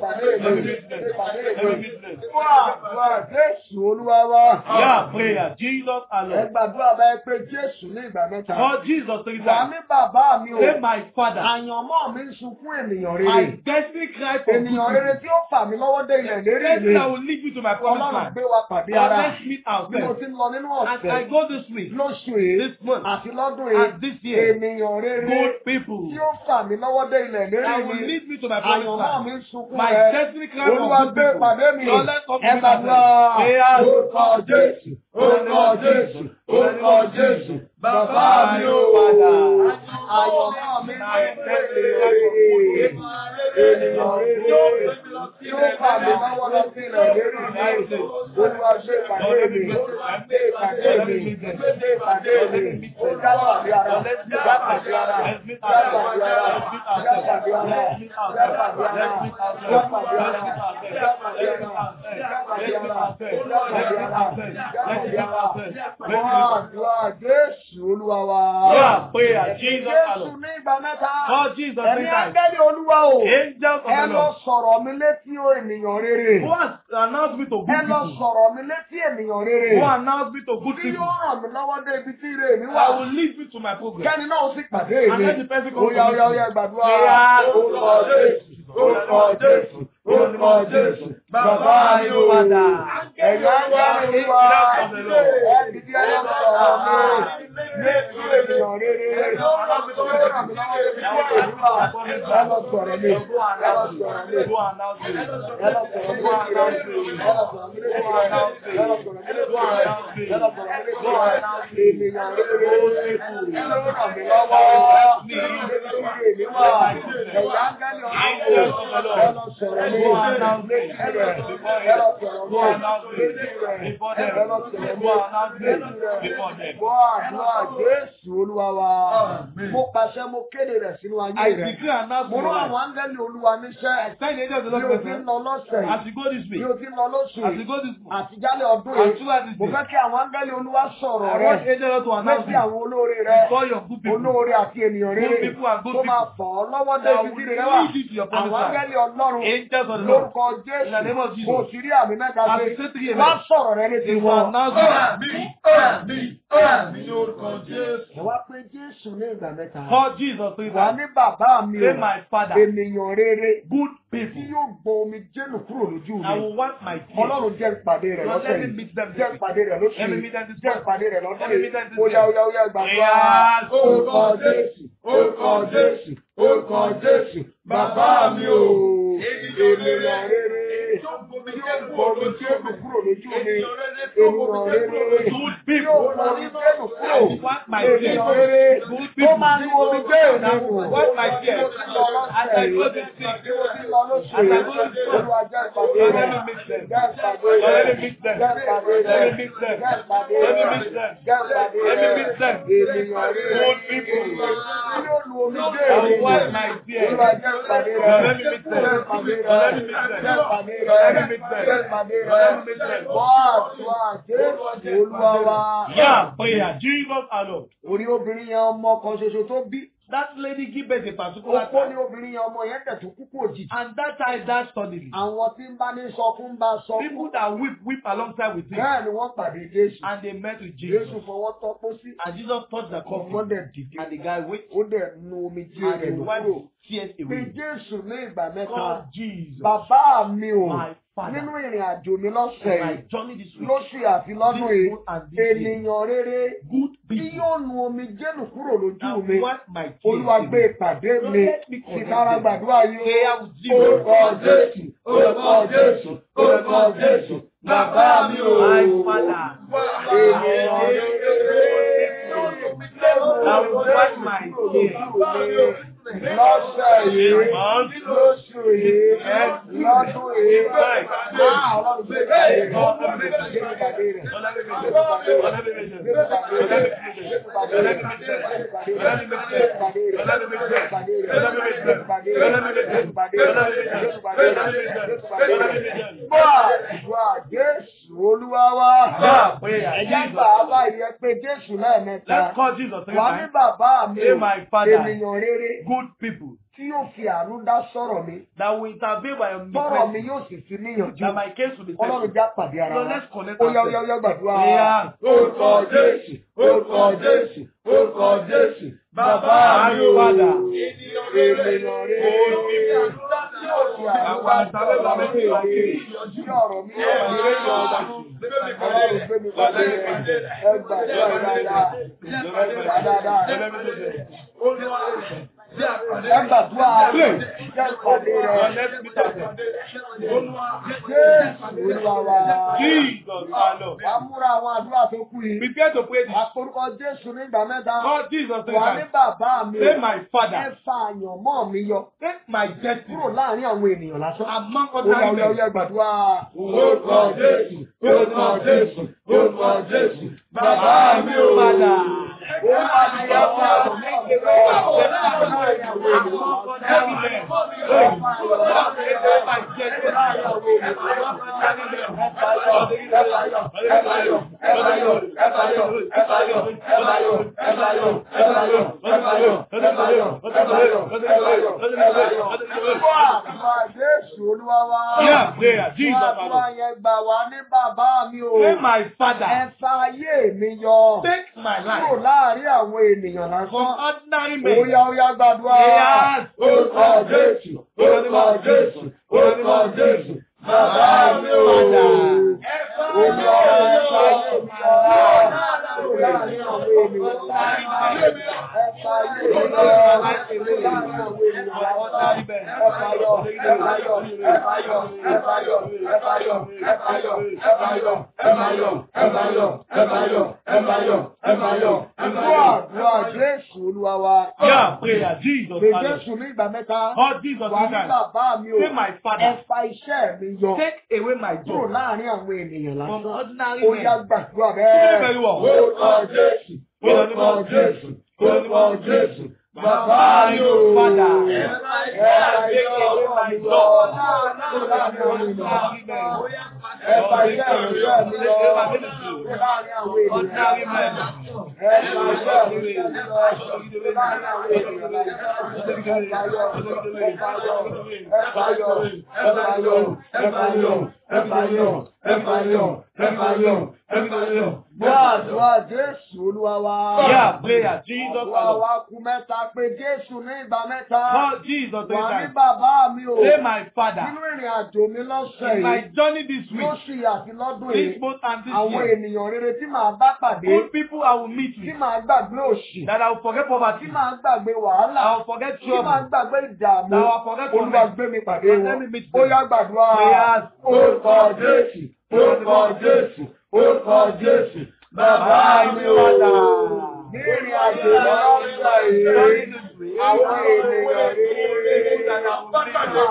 Speaker 1: ìpàdé mi, ìpàdé mi. Fún àdúrà Jésù Olúwa wa.
Speaker 2: Yeah, prayer. Jesus
Speaker 1: Ẹ
Speaker 2: alone.
Speaker 1: gbàdúrà báyìí pé Jésù ní ìgbà mẹ́ta.
Speaker 2: For Jesus three
Speaker 1: Wà
Speaker 2: times.
Speaker 1: ní bàbá mi o.
Speaker 2: Say my father.
Speaker 1: Àyànmọ́ mi ń sunkún ènìyàn
Speaker 2: My
Speaker 1: rere.
Speaker 2: destiny cry for good.
Speaker 1: Ènìyàn rere tí ó fà mí lọ́wọ́ dé ilẹ̀ lérí
Speaker 2: Destiny
Speaker 1: mi.
Speaker 2: that will lead you to my promised
Speaker 1: Ọlọ́run
Speaker 2: land.
Speaker 1: gbé wa pàdé
Speaker 2: Now
Speaker 1: ara.
Speaker 2: let's meet
Speaker 1: Bí mo
Speaker 2: ourselves.
Speaker 1: ti ń lọ nínú
Speaker 2: As I
Speaker 1: ọ̀sẹ̀
Speaker 2: go this week,
Speaker 1: lóṣù yìí
Speaker 2: this month,
Speaker 1: àti lọ́dún
Speaker 2: and
Speaker 1: yìí.
Speaker 2: this year,
Speaker 1: Ènìyàn rere
Speaker 2: good people
Speaker 1: tí ó fà mí lọ́wọ́ dé ilẹ̀ lérí
Speaker 2: that will
Speaker 1: mi.
Speaker 2: lead me to my promised
Speaker 1: Àyànmọ́ mi
Speaker 2: land.
Speaker 1: ń sunkún
Speaker 2: My
Speaker 1: rẹ̀.
Speaker 2: destiny cry for
Speaker 1: Olúwa
Speaker 2: good
Speaker 1: gbé
Speaker 2: people.
Speaker 1: pàdé mi.
Speaker 2: Lord, let's come to
Speaker 1: Ẹ
Speaker 2: meet
Speaker 1: gbàdúrà.
Speaker 2: ourselves. Prayers.
Speaker 1: Orúkọ Jésù. Orúkọ Jésù. Orúkọ Jésù. Bàbá mi ò padà. Àyànmọ́ mi ń sunkún rẹ̀. Ènìyàn rere tí ó fà mí lọ́wọ́ lọ sí ilẹ̀ lérí mi. Olúwa gbé pàdé mi. Gbé pàdé mi. Gbé pàdé mi. Ó jápàdé ara. Jápàdé ara. Jápàdé ara. Jápàdé ara. Jápàdé ara. Jápàdé ara. Jápàdé ara. Jápàdé ara. Jápàdé ara. Jápàdé ara. Wọ́n àdúrà Jésù Olúwa wa.
Speaker 2: Yeah, prayer. Jesus
Speaker 1: Jésù
Speaker 2: alone.
Speaker 1: ní ìgbà mẹ́ta.
Speaker 2: For Jesus
Speaker 1: Ẹ̀mí
Speaker 2: three times.
Speaker 1: ángẹ́lì Olúwa o.
Speaker 2: Angels of
Speaker 1: Ẹ
Speaker 2: the
Speaker 1: lọ
Speaker 2: Lord.
Speaker 1: sọ̀rọ̀ mi létí o ènìyàn rere.
Speaker 2: Who has announced me to
Speaker 1: Ẹ
Speaker 2: good
Speaker 1: lọ
Speaker 2: people?
Speaker 1: sọ̀rọ̀ mi létí ènìyàn rere.
Speaker 2: Who announced me to good
Speaker 1: Tí
Speaker 2: people?
Speaker 1: yóò ràn mí lọ́wọ́ dé ibi tí ire mi wà.
Speaker 2: I will lead you to my program.
Speaker 1: Kẹ́ni náà ó sì pàdé
Speaker 2: And
Speaker 1: mi.
Speaker 2: let the person come
Speaker 1: Oya
Speaker 2: to
Speaker 1: oya
Speaker 2: me.
Speaker 1: oya gbàdúrà.
Speaker 2: Prayer.
Speaker 1: Orúkọ Jésù. Orúkọ Jésù. Orúkọ Jésù. Bàbá mi ò padà. Ẹ̀yà ángẹ́lì Olúwa. Ẹ dìde ẹ lọ sọ̀rọ̀ mi. Létí ènìyàn rere. Tí yóò ràn mí lọ́wọ́ dé ibi tí ire mi wà. Ẹ lọ sọ̀rọ̀ mi. Ẹ lọ sọ̀rọ̀ mi.
Speaker 2: Go announce me.
Speaker 1: Ẹ lọ sọ̀rọ̀ mi létí rẹ̀. Ẹ lọ sọ̀rọ̀ mi létí rẹ̀. Ẹ lọ sọ̀rọ̀ mi létí rẹ̀. Ẹ lọ sọ̀rọ̀ mi létí rẹ̀. Ènìyàn rere. Tí yóò ràn mí lọ́wọ́. Létí èmi wà. Ẹ̀yà ángẹ́lì ọlọ́run. Ẹ lọ sọ̀rọ̀ mi. Létí rẹ̀. Ẹ lọ sọ̀rọ̀ mi. Létí rẹ̀. Ẹ lọ sọ̀rọ̀ mi. Létí rẹ̀. Gbọ́ àdúrà Jésù Olúwa wa. Mo pàṣẹ mo kéde rẹ̀ sínú
Speaker 2: I
Speaker 1: ayé rẹ̀.
Speaker 2: declare and announce
Speaker 1: Mo
Speaker 2: my
Speaker 1: rán
Speaker 2: life.
Speaker 1: àwọn ángẹ́lì Olúwa níṣẹ́.
Speaker 2: I send the angel of the
Speaker 1: Bí
Speaker 2: Lord
Speaker 1: o
Speaker 2: to
Speaker 1: ti ń
Speaker 2: me.
Speaker 1: lọ lọ́sẹ̀
Speaker 2: As you go this
Speaker 1: bí
Speaker 2: week,
Speaker 1: o ti ń lọ lóṣù
Speaker 2: as you
Speaker 1: yìí
Speaker 2: go this month,
Speaker 1: àti jálẹ̀ ọdún
Speaker 2: and
Speaker 1: yìí
Speaker 2: throughout this
Speaker 1: mo
Speaker 2: day,
Speaker 1: fẹ́ kí àwọn áńgẹ́lì olúwa sọ̀rọ̀
Speaker 2: I
Speaker 1: rẹ
Speaker 2: want angel to announce
Speaker 1: létí
Speaker 2: you.
Speaker 1: àwọn olóore rẹ
Speaker 2: Call your good people.
Speaker 1: olóore àti ènìyàn rere
Speaker 2: Good people and good
Speaker 1: tó máa
Speaker 2: people.
Speaker 1: fọ̀ ọ́ lọ́wọ́ dé
Speaker 2: That
Speaker 1: ibi
Speaker 2: will
Speaker 1: tí rere wà
Speaker 2: lead you to your
Speaker 1: àwọn
Speaker 2: promised land.
Speaker 1: áńgẹ́lì ọlọ́run
Speaker 2: Angels of the Lord.
Speaker 1: lórúkọ
Speaker 2: In the name of
Speaker 1: jésù
Speaker 2: Jesus.
Speaker 1: mo sì rí àmì mẹ́ta
Speaker 2: As
Speaker 1: ṣe
Speaker 2: you say three
Speaker 1: wá
Speaker 2: amen.
Speaker 1: sọ̀rọ̀ rẹ létí
Speaker 2: They will
Speaker 1: wọn.
Speaker 2: announce you.
Speaker 1: ẹ wá pé jésù ní ìgbà mẹ́ta
Speaker 2: Call Jesus three
Speaker 1: wà
Speaker 2: times.
Speaker 1: ní bàbá mi
Speaker 2: Say
Speaker 1: o
Speaker 2: my father.
Speaker 1: ènìyàn rere
Speaker 2: Good
Speaker 1: tí
Speaker 2: people.
Speaker 1: yóò gbọ́ omi jẹ́nu kúrò lójú
Speaker 2: I
Speaker 1: mi.
Speaker 2: will want my tears.
Speaker 1: Ọlọ́run jẹ́ ìpàdé rẹ̀
Speaker 2: Lord,
Speaker 1: lọ́sẹ̀
Speaker 2: let me
Speaker 1: yìí.
Speaker 2: meet them this
Speaker 1: Jẹ́
Speaker 2: week.
Speaker 1: ìpàdé rẹ̀ lóṣù
Speaker 2: Let me
Speaker 1: yìí.
Speaker 2: meet them this
Speaker 1: Jẹ́
Speaker 2: month.
Speaker 1: ìpàdé rẹ̀ lọ́dún
Speaker 2: Let me
Speaker 1: yìí.
Speaker 2: meet them this
Speaker 1: Ó yá ó yá ó yá gbàgbọ́.
Speaker 2: Yes.
Speaker 1: Orúkọ Jésù. Orúkọ Jésù. Orúkọ Jésù. Bàbá mi o. Ènìyàn rere. Tí ó gbọ́ mi tí ó kù kúrò lójú mi. Ènìyàn rere.
Speaker 2: Good
Speaker 1: Tí ó
Speaker 2: people.
Speaker 1: gbọ́ mi jẹ́nu kúrò.
Speaker 2: I want my
Speaker 1: Ènìyàn
Speaker 2: tears.
Speaker 1: rere.
Speaker 2: Good
Speaker 1: Tó
Speaker 2: people.
Speaker 1: máa ní omi jẹ́ ìrìnàjò.
Speaker 2: Want my
Speaker 1: Bí mo
Speaker 2: tears.
Speaker 1: ti lọ
Speaker 2: As
Speaker 1: lọ́sẹ̀
Speaker 2: I go
Speaker 1: yìí.
Speaker 2: this week.
Speaker 1: Bí mo ti lọ lóṣù
Speaker 2: As I
Speaker 1: yìí.
Speaker 2: go this week.
Speaker 1: Olúwa jẹ́ ìpàdé
Speaker 2: Lord,
Speaker 1: rẹ̀.
Speaker 2: let me meet them.
Speaker 1: Jẹ́ ìpàdé
Speaker 2: Lord,
Speaker 1: rẹ̀.
Speaker 2: let me meet them.
Speaker 1: Jẹ́ ìpàdé
Speaker 2: Let
Speaker 1: rẹ̀.
Speaker 2: me meet them.
Speaker 1: Jẹ́ ìpàdé
Speaker 2: Let me
Speaker 1: rẹ̀.
Speaker 2: meet them.
Speaker 1: Jẹ́ ìpàdé
Speaker 2: Let me
Speaker 1: rẹ̀.
Speaker 2: meet them.
Speaker 1: Ènìyàn rere.
Speaker 2: Good people.
Speaker 1: Tí yóò lu omi dé
Speaker 2: I will
Speaker 1: ènìyàn.
Speaker 2: want my tears.
Speaker 1: Olúwa jẹ́ ìpàdé rẹ̀.
Speaker 2: Lord, let me meet them.
Speaker 1: Jẹ́ ìpàdé
Speaker 2: Lord, let
Speaker 1: rẹ̀.
Speaker 2: me meet them.
Speaker 1: Jẹ́ ìpàdé
Speaker 2: Lord,
Speaker 1: rẹ̀.
Speaker 2: let me meet them.
Speaker 1: Jẹ́ ìpàdé
Speaker 2: Lord,
Speaker 1: rẹ̀.
Speaker 2: let me meet them.
Speaker 1: Wá àdúrà Jésù Olúwa wa.
Speaker 2: Yeah, prayer. Jesus alone.
Speaker 1: Orí obìnrin yẹn ọmọ kan ṣoṣo tó bí.
Speaker 2: That lady give birth a particular
Speaker 1: Opó ni
Speaker 2: time.
Speaker 1: obìnrin yẹn ọmọ yẹn tẹ̀ tó kú kú òjijì.
Speaker 2: And that child died suddenly.
Speaker 1: Àwọn tí ń bá ní sọkún ń bá
Speaker 2: People
Speaker 1: sọkún.
Speaker 2: that weep, weep alongside with him.
Speaker 1: Bẹ́ẹ̀ ni wọ́n pàdé Jésù.
Speaker 2: And they met with
Speaker 1: Jésù
Speaker 2: Jesus.
Speaker 1: fọwọ́ tọ́pọ́ sí.
Speaker 2: And Jesus touched the
Speaker 1: Ọmọ
Speaker 2: coffin.
Speaker 1: dẹ̀ dìde.
Speaker 2: And the guy wait.
Speaker 1: Ó dẹ̀ nu omi jí
Speaker 2: And
Speaker 1: rẹ̀
Speaker 2: he
Speaker 1: ló
Speaker 2: wiped
Speaker 1: kúrò.
Speaker 2: tears
Speaker 1: Pé
Speaker 2: away.
Speaker 1: Jésù ní ìgbà mẹ́ta.
Speaker 2: God Jesus.
Speaker 1: Bàbá mi ò
Speaker 2: My father.
Speaker 1: nínú ìrìn àjò mi lọ́sẹ̀
Speaker 2: My
Speaker 1: yìí
Speaker 2: journey this week.
Speaker 1: lóṣù àti lọ́dún
Speaker 2: This
Speaker 1: yìí
Speaker 2: month and this year.
Speaker 1: ènìyàn rere
Speaker 2: Good
Speaker 1: tí
Speaker 2: people.
Speaker 1: yóò nu omi jẹ́nu kúrò lójú
Speaker 2: And
Speaker 1: mi.
Speaker 2: wipe my tears
Speaker 1: Olúwa gbé
Speaker 2: away.
Speaker 1: ìpàdé
Speaker 2: Lord,
Speaker 1: mi
Speaker 2: let me connect
Speaker 1: ìtara
Speaker 2: them.
Speaker 1: gbàdúrà yìí
Speaker 2: Prayer
Speaker 1: ó.
Speaker 2: with Jesus.
Speaker 1: Orúkọ Jésù, orúkọ Jésù, orúkọ Jésù, bàbá mi ò.
Speaker 2: My father.
Speaker 1: Ènìyàn rere
Speaker 2: I will wipe my tears.
Speaker 1: lọ́sẹ̀ yìí
Speaker 2: Month.
Speaker 1: lóṣù yìí lọ́dún yìí á ọlọ́run gbé ìpàdé rẹ̀ gbé ìpàdé rẹ̀ gbé ìpàdé rẹ̀ Jésù Jésù Olúwa wa.
Speaker 2: Yeah, prayer.
Speaker 1: Ẹ̀jẹ̀
Speaker 2: Jesus.
Speaker 1: gbà á báyìí ẹ pé Jésù lẹ́ẹ̀mẹ́ta.
Speaker 2: Let's call Jesus three
Speaker 1: Wà ní
Speaker 2: times.
Speaker 1: bàbá mi
Speaker 2: Say
Speaker 1: o,
Speaker 2: my father.
Speaker 1: ènìyàn rere
Speaker 2: Good people
Speaker 1: tí yóò fi àánú dá sọ̀rọ̀ mi.
Speaker 2: that will intervene by your
Speaker 1: Tọ́rọ̀ mi
Speaker 2: request.
Speaker 1: yóò sì fi níyànjú.
Speaker 2: That my case will be
Speaker 1: Ọlọ́run
Speaker 2: settled.
Speaker 1: já pàdé ara
Speaker 2: So
Speaker 1: wa.
Speaker 2: let's connect
Speaker 1: Ó yá ó yá ó
Speaker 2: ourselves.
Speaker 1: yá gbàdúrà.
Speaker 2: Yeah.
Speaker 1: Orúkọ Jésù, orúkọ Jésù, orúkọ Jésù.
Speaker 2: Bàbá mi o.
Speaker 1: Ènìyàn rere. Yóò fi àánú dá sọ̀rọ̀ mi. Tí ọ̀rọ̀ mi yóò fi níyànjú. Ọlọ́run gbé mi pàdé rẹ̀. Ẹ gbàdúrà dáadáa. Ẹ gbà dáadáa. Ẹ gbàdúrà. Jẹ́ ìpàdé rẹ̀. Jésù Olúwa wa.
Speaker 2: Jesus, our Lord.
Speaker 1: Wàá múra àwọn àdúrà tó kù yìí.
Speaker 2: Prepare to pray this.
Speaker 1: Àporúkọ Jésù ní ìgbà mẹ́ta.
Speaker 2: Call Jesus three
Speaker 1: Wà ní
Speaker 2: times.
Speaker 1: bàbá mi.
Speaker 2: Say my
Speaker 1: Ẹ
Speaker 2: father.
Speaker 1: fa àyànmọ́ mi yọ.
Speaker 2: Take my destiny
Speaker 1: Kúrò láàrin àwọn ènìyàn lásán.
Speaker 2: among
Speaker 1: Ó yá ó
Speaker 2: other
Speaker 1: yá ó
Speaker 2: men.
Speaker 1: yá gbàdúrà. Orúkọ Jésù, orúkọ Jésù, orúkọ Jésù.
Speaker 2: Bàbá mi o.
Speaker 1: Padà. Ó máa ní ẹ fún àyànmọ́ mi yọ. Kúrò láàrin àwọn ènìyàn lásán. Àdúrà Jésù Olúwa wa.
Speaker 2: Yeah, prayer. Jesus, our
Speaker 1: Àdúrà
Speaker 2: Lord.
Speaker 1: yẹn gbà wá ní bàbá mi o.
Speaker 2: Say my
Speaker 1: Ẹ
Speaker 2: father.
Speaker 1: fa ayé mi yọ.
Speaker 2: Take my
Speaker 1: Kúrò
Speaker 2: life
Speaker 1: láàrin àwọn ènìyàn
Speaker 2: from
Speaker 1: lásán.
Speaker 2: ordinary
Speaker 1: Ó
Speaker 2: men.
Speaker 1: yá ó yá gbàdúrà.
Speaker 2: Yes.
Speaker 1: Orúkọ Jésù, orúkọ Jésù, orúkọ Jésù. Bàbá mi o. Olúwa ẹ fa ayé mi yọ. Kúrò láàrin àwọn ènìyàn lásán. Ẹ fa ayé mi yọ. Kúrò láàrin àwọn ènìyàn lásán. Ẹ fayọ̀, ẹ fayọ̀, ẹ fayọ̀, ẹ fayọ̀, ẹ fayọ̀, ẹ fayọ̀, ẹ fayọ̀, ẹ fayọ̀, ẹ fayọ̀, ẹ fayọ̀, ẹ fayọ̀, ẹ fayọ̀. Àdúrà àdúrà Jésù Olúwa wa.
Speaker 2: Yeah, prayer. Jesus,
Speaker 1: Pè
Speaker 2: our Lord.
Speaker 1: Jésù ní ìgbà mẹ́ta.
Speaker 2: Call Jesus
Speaker 1: Wà
Speaker 2: three
Speaker 1: ní
Speaker 2: times.
Speaker 1: bàbá mi o.
Speaker 2: Say my
Speaker 1: Ẹ
Speaker 2: father.
Speaker 1: fa iṣẹ́ mi yọ.
Speaker 2: Take away my
Speaker 1: Kúrò
Speaker 2: job
Speaker 1: láàrin àwọn ènìyàn
Speaker 2: from
Speaker 1: lásán.
Speaker 2: ordinary
Speaker 1: Ó yá
Speaker 2: men.
Speaker 1: gbàdúrà
Speaker 2: Do very
Speaker 1: bẹ́ẹ̀.
Speaker 2: well.
Speaker 1: Orúkọ Jésù, orúkọ Jésù, orúkọ Jésù. Bàbá mi o.
Speaker 2: Father.
Speaker 1: Ẹ fa iṣẹ́ ọwọ́ mi yọ. Kúrò láàrin àwọn ènìyàn lásán. Ẹ fa iṣẹ́ ìrìnsẹ̀ mi yọ. Kúrò láàrin àwọn ènìyàn lásán. Ẹ fa iṣẹ́ ìrìnsẹ̀ mi yọ. Kúrò láàrin àwọn ènìyàn lásán. Ẹ fayọ̀, ẹ fayọ̀, ẹ fayọ̀, ẹ fayọ̀, ẹ fayọ̀, ẹ fayọ̀, ẹ fayọ̀, ẹ fayọ̀, ẹ fayọ̀. Gbọ́ àdúrà Jésù Olúwa wa.
Speaker 2: Yeah, prayer. Jesus,
Speaker 1: Àdúrà
Speaker 2: our Lord.
Speaker 1: wa kú mẹ́ta pé Jésù ní ìgbà mẹ́ta.
Speaker 2: Call Jesus three
Speaker 1: Wà ní
Speaker 2: times.
Speaker 1: bàbá mi o.
Speaker 2: Say my father.
Speaker 1: Nínú ìrìn àjò mi lọ́sẹ̀
Speaker 2: In my
Speaker 1: yìí,
Speaker 2: journey this week,
Speaker 1: lóṣù yìí àti lọ́dún
Speaker 2: this
Speaker 1: yìí,
Speaker 2: month and this
Speaker 1: àwọn
Speaker 2: year,
Speaker 1: ènìyàn rere tí màá bá pàdé,
Speaker 2: good people I will meet
Speaker 1: tí
Speaker 2: with,
Speaker 1: màá gbàgbé òṣì,
Speaker 2: that I will forget
Speaker 1: tí
Speaker 2: poverty,
Speaker 1: màá gbàgbé wàhálà,
Speaker 2: I will forget
Speaker 1: tí màá
Speaker 2: trouble,
Speaker 1: gbàgbé ìdààmú,
Speaker 2: that I will forget
Speaker 1: Olúwa
Speaker 2: torment.
Speaker 1: gbé mi pàdé
Speaker 2: Let
Speaker 1: wọn.
Speaker 2: me meet
Speaker 1: Ó
Speaker 2: them.
Speaker 1: yá gbàdúrà.
Speaker 2: Prayers.
Speaker 1: Orúkọ Jésù, orúkọ Jésù, orúkọ Jésù. Bàbá mi o. Ní ìrìn àjò lọ́sẹ̀ yìí, àwọn ènìyàn rere tí màá bá pàdé,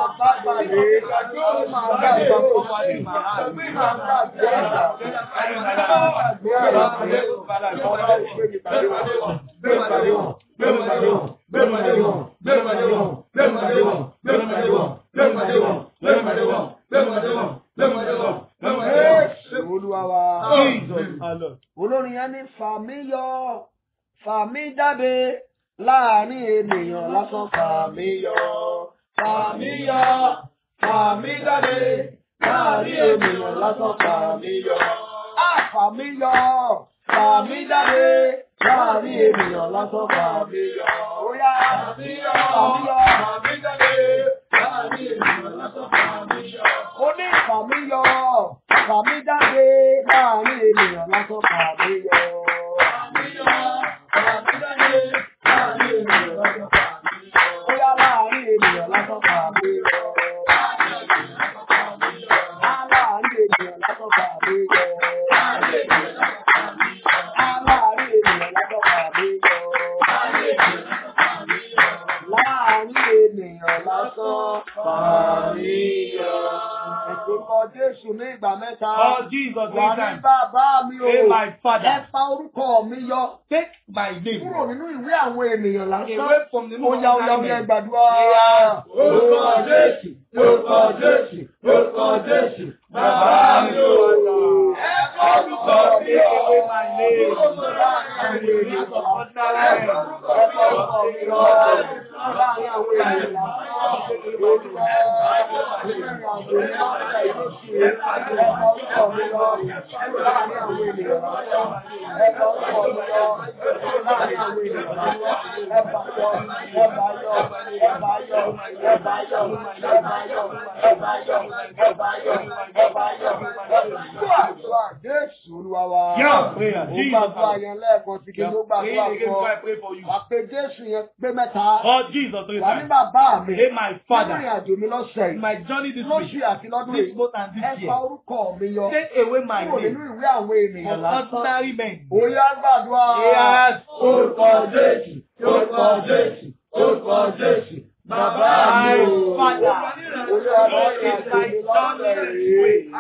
Speaker 1: tí màá gbàgbé òṣì, tí màá gbàgbé ìdààmú, tí màá gbàgbé àlàyé. Ọlọ́run gbé mi pàdé wọn. Gbé mi pàdé wọn. Gbé mi pàdé wọn. Gbé mi pàdé wọn. Gbé mi pàdé wọn. Gbé mi pàdé wọn. Gbé mi pàdé wọn. Gbé mi pàdé wọn. Gbé mi pàdé wọn. Gbé mi pàdé wọn. Gbé mi pàdé wọn. Gbé mi pàdé wọn. Jésù Olúwa wa.
Speaker 2: Jesus, our Lord.
Speaker 1: Olórin yẹn ní fà mí yọ, fà mí jáde láàrin ènìyàn lásán fà mí yọ, fà mí yọ, fà mí jáde láàrin ènìyàn lásán fà mí yọ. Á fà mí yọ, fà mí jáde láàrin ènìyàn lásán fà mí yọ. Ó yá fà mí yọ, fà mí jáde láàrin ènìyàn lásán fà mí yọ. Ó ní fà mí yọ, fà mí jáde láàrin ènìyàn lásán fà mí yọ. Fà mí yọ, fà mí jáde láàrin ènìyàn lásán fà mí yọ. Ó yá láàrin ènìyàn lásán fà mí yọ. Á láàrin ènìyàn lásán fà mí yọ. Á láàrin ènìyàn lásán fà mí yọ. Láàrin ènìyàn lásán fà mí yọ. Ìgbòkọ Jésù ní ìgbà mẹ́ta.
Speaker 2: Call Jesus three
Speaker 1: Wà ní
Speaker 2: times.
Speaker 1: bàbá mi o.
Speaker 2: Say my
Speaker 1: Ẹ
Speaker 2: father.
Speaker 1: fa orúkọ mi yọ.
Speaker 2: Take my name
Speaker 1: Kúrò nínú ìwé àwọn ènìyàn lásán.
Speaker 2: away from the
Speaker 1: Ó yá ó yá ó yá
Speaker 2: name
Speaker 1: gbàdúrà.
Speaker 2: Yeah.
Speaker 1: Orúkọ Jésù, lórúkọ Jésù, lórúkọ Jésù, bàbá mi ò wà. Ẹ kọ́ orúkọ mi lọ. Orúkọ láàrin àwọn ènìyàn. Ẹ kọ́ orúkọ mi lọ. Láàrin àwọn ènìyàn lásán. Jésù Olúwa wa.
Speaker 2: Yeah, prayer.
Speaker 1: Ó
Speaker 2: Jesus.
Speaker 1: gbàdúrà yẹn lẹ́ẹ̀kan sí kí ló
Speaker 2: Pray
Speaker 1: gbàdúrà
Speaker 2: again
Speaker 1: fún
Speaker 2: before I
Speaker 1: ọ.
Speaker 2: pray for you.
Speaker 1: Wà pé Jésù yẹn pé mẹ́ta.
Speaker 2: Oh, Jesus, three
Speaker 1: Wà ní
Speaker 2: times.
Speaker 1: bàbá mi.
Speaker 2: Hey, my
Speaker 1: Nínú
Speaker 2: Father,
Speaker 1: ìrìn àjò mi lọ́sẹ̀
Speaker 2: in
Speaker 1: yìí.
Speaker 2: my journey this
Speaker 1: Lóṣù
Speaker 2: week,
Speaker 1: àti lọ́dún
Speaker 2: this
Speaker 1: yìí.
Speaker 2: month and
Speaker 1: Ẹ
Speaker 2: this
Speaker 1: fa
Speaker 2: year,
Speaker 1: orúkọ mi yọ.
Speaker 2: take away my
Speaker 1: Kúrò nínú
Speaker 2: name
Speaker 1: ìwé àwọn ènìyàn
Speaker 2: from
Speaker 1: lásán.
Speaker 2: ordinary men.
Speaker 1: Ó yá gbàdúrà.
Speaker 2: Yes.
Speaker 1: Orúkọ Jésù. Orúkọ Jésù. Orúkọ Jésù. Bàbá mi o.
Speaker 2: My Father,
Speaker 1: Olúwa bá
Speaker 2: Lord,
Speaker 1: ìrìn
Speaker 2: is
Speaker 1: àjò
Speaker 2: my
Speaker 1: mi
Speaker 2: journey
Speaker 1: lọ́sẹ̀
Speaker 2: this
Speaker 1: yìí.
Speaker 2: week.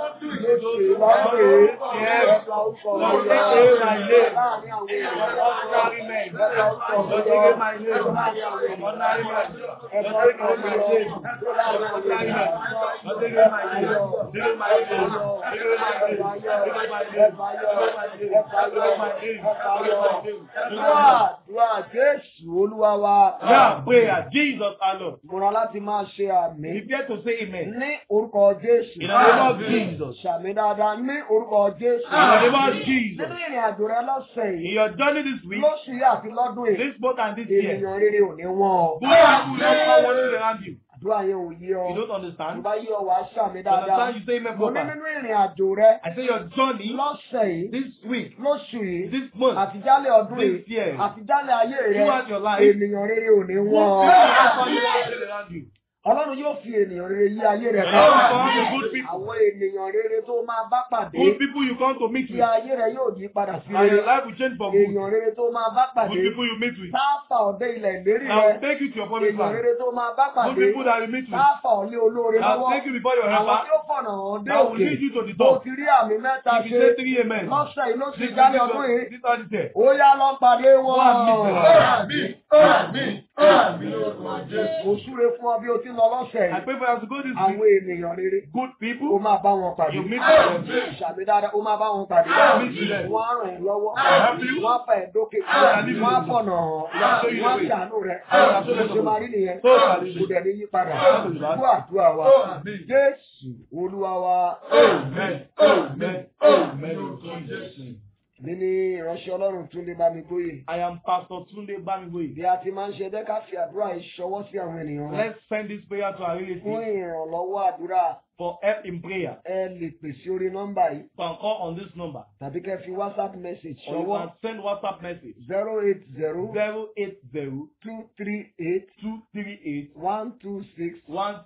Speaker 1: Lóṣù lọ́sẹ̀ yìí.
Speaker 2: Yes.
Speaker 1: Ẹ fa orúkọ mi
Speaker 2: Lord,
Speaker 1: yọ.
Speaker 2: take away my name
Speaker 1: Láàárín àwọn ènìyàn
Speaker 2: from
Speaker 1: lásán.
Speaker 2: ordinary men.
Speaker 1: Ẹ fa orúkọ mi
Speaker 2: Lord,
Speaker 1: yọ.
Speaker 2: take away my name
Speaker 1: Láàárín àwọn
Speaker 2: from
Speaker 1: ènìyàn
Speaker 2: ordinary men.
Speaker 1: Ẹ
Speaker 2: Lord,
Speaker 1: fa
Speaker 2: take
Speaker 1: orúkọ
Speaker 2: away
Speaker 1: mi
Speaker 2: my
Speaker 1: yọ.
Speaker 2: name
Speaker 1: Láàárín
Speaker 2: from
Speaker 1: àwọn
Speaker 2: ordinary
Speaker 1: ènìyàn
Speaker 2: men.
Speaker 1: lásán.
Speaker 2: Lord, take away my name. Take away my name. Take away my name. Take away my name. Take away my name. Take away my name. Take away my name. Take away my name.
Speaker 1: Dúà dúà Jésù Olúwa wa.
Speaker 2: Now prayer, Jesus our Lord.
Speaker 1: Múra láti máa ṣe àmì.
Speaker 2: Prepare to say amen.
Speaker 1: Ní orúkọ Jésù.
Speaker 2: In the name of Jesus.
Speaker 1: Ṣàmì dáadáa ní orúkọ Jésù.
Speaker 2: In the name of Jesus.
Speaker 1: Nínú ìrìn àjò rẹ lọ́sẹ̀
Speaker 2: In
Speaker 1: yìí,
Speaker 2: your journey this week,
Speaker 1: lóṣù yìí àti lọ́dún yìí,
Speaker 2: this month and this year,
Speaker 1: ènìyàn rere ò ní wọ́n.
Speaker 2: good people don't come running around you.
Speaker 1: Àdúrà yẹn ò yé ọ.
Speaker 2: You don't
Speaker 1: Tó
Speaker 2: understand.
Speaker 1: bá yé ọ wá ṣàmì
Speaker 2: You
Speaker 1: dáadáa.
Speaker 2: understand? You say amen
Speaker 1: Mo ní
Speaker 2: proper.
Speaker 1: nínú ìrìn àjò rẹ
Speaker 2: I say your journey
Speaker 1: lọ́sẹ̀ yìí,
Speaker 2: this week,
Speaker 1: lóṣù yìí,
Speaker 2: this month,
Speaker 1: àtijálẹ̀ ọdún
Speaker 2: this
Speaker 1: yìí,
Speaker 2: year,
Speaker 1: àtijálẹ̀ ayé rẹ,
Speaker 2: throughout your life,
Speaker 1: ènìyàn rere ò ní
Speaker 2: good
Speaker 1: wọ́n.
Speaker 2: people don't come running around you.
Speaker 1: Ọlọ́run yóò fi ènìyàn rere yí ayé rẹ
Speaker 2: God will
Speaker 1: ká.
Speaker 2: come to good people.
Speaker 1: Àwọn ènìyàn rere tó máa bá pàdé,
Speaker 2: Good people you come to meet
Speaker 1: kí
Speaker 2: with.
Speaker 1: ayé rẹ yóò yí padà sí
Speaker 2: And your
Speaker 1: rere.
Speaker 2: life will change for good.
Speaker 1: Èèyàn rere tó máa bá pàdé,
Speaker 2: Good people you meet with.
Speaker 1: sáfà ọ̀dẹ ilẹ̀ ìlérí
Speaker 2: I will
Speaker 1: rẹ.
Speaker 2: take you to your promised
Speaker 1: Èèyàn
Speaker 2: land.
Speaker 1: rere tó máa bá
Speaker 2: Good
Speaker 1: pàdé,
Speaker 2: people that you meet with.
Speaker 1: sáfà ọ̀lẹ́ olóore
Speaker 2: I will
Speaker 1: lọ́wọ́.
Speaker 2: take you before your
Speaker 1: Àwọn
Speaker 2: helper.
Speaker 1: tí ó fọ̀nà hàn dé
Speaker 2: I will
Speaker 1: òkè.
Speaker 2: lead you to the
Speaker 1: Mo
Speaker 2: top.
Speaker 1: ti rí àmì mẹ́ta
Speaker 2: If you
Speaker 1: ṣe
Speaker 2: say three amen,
Speaker 1: lọ́sẹ̀ yìí ló ti
Speaker 2: this is
Speaker 1: jáde ọdún yìí.
Speaker 2: this one is there.
Speaker 1: Ó yá lọ pàdé wọn.
Speaker 2: Àmín.
Speaker 1: Àmín. Àmín. Mo súre fún ọ bí o ti ń lọ lọ́sẹ̀
Speaker 2: I
Speaker 1: yìí.
Speaker 2: pray for you to go this
Speaker 1: Àwọn
Speaker 2: week.
Speaker 1: ènìyàn rere.
Speaker 2: Good
Speaker 1: Ó
Speaker 2: people,
Speaker 1: máa bá wọn pàdé.
Speaker 2: you meet with them.
Speaker 1: Ṣàmì dáadáa, ó máa bá wọn pàdé.
Speaker 2: Meet with them.
Speaker 1: Wọ́n á ràn ẹ́ lọ́wọ́.
Speaker 2: help you.
Speaker 1: Wọ́n á fà ẹ́ dókè.
Speaker 2: shall lead you.
Speaker 1: Wọ́n á fọ̀nà hàn.
Speaker 2: show you the
Speaker 1: Wọ́n á
Speaker 2: way.
Speaker 1: ṣàánú rẹ̀.
Speaker 2: shall show you
Speaker 1: Mo
Speaker 2: the
Speaker 1: ṣe
Speaker 2: way.
Speaker 1: máa rí nìyẹn.
Speaker 2: So shall it
Speaker 1: Kò
Speaker 2: be.
Speaker 1: dẹ̀ ní yí padà.
Speaker 2: Amen.
Speaker 1: Fún àdúrà wa.
Speaker 2: Amen.
Speaker 1: Jésù Olúwa wa.
Speaker 2: Amen. Amen. Amen. In Jesus' name.
Speaker 1: Mi ní ìránṣẹ́ Ọlọ́run tún lè bá mi gbóyè.
Speaker 2: I am Pastor Tunde Bamigoye.
Speaker 1: Bí a ti máa ń ṣe dẹ́ka fi àdúrà yìí ṣọwọ́ sí àwọn ènìyàn wa.
Speaker 2: Let's send this prayer to our
Speaker 1: Fún
Speaker 2: relatives
Speaker 1: ìrànlọ́wọ́ àdúrà,
Speaker 2: for help in prayer.
Speaker 1: ẹ lè pè sí orí nọ́mbà yìí
Speaker 2: You can call on this number
Speaker 1: tàbí kẹ́ fi WhatsApp message
Speaker 2: or you
Speaker 1: ṣọwọ́
Speaker 2: can send WhatsApp message
Speaker 1: zero eight zero
Speaker 2: 080
Speaker 1: two three eight
Speaker 2: 238
Speaker 1: one two six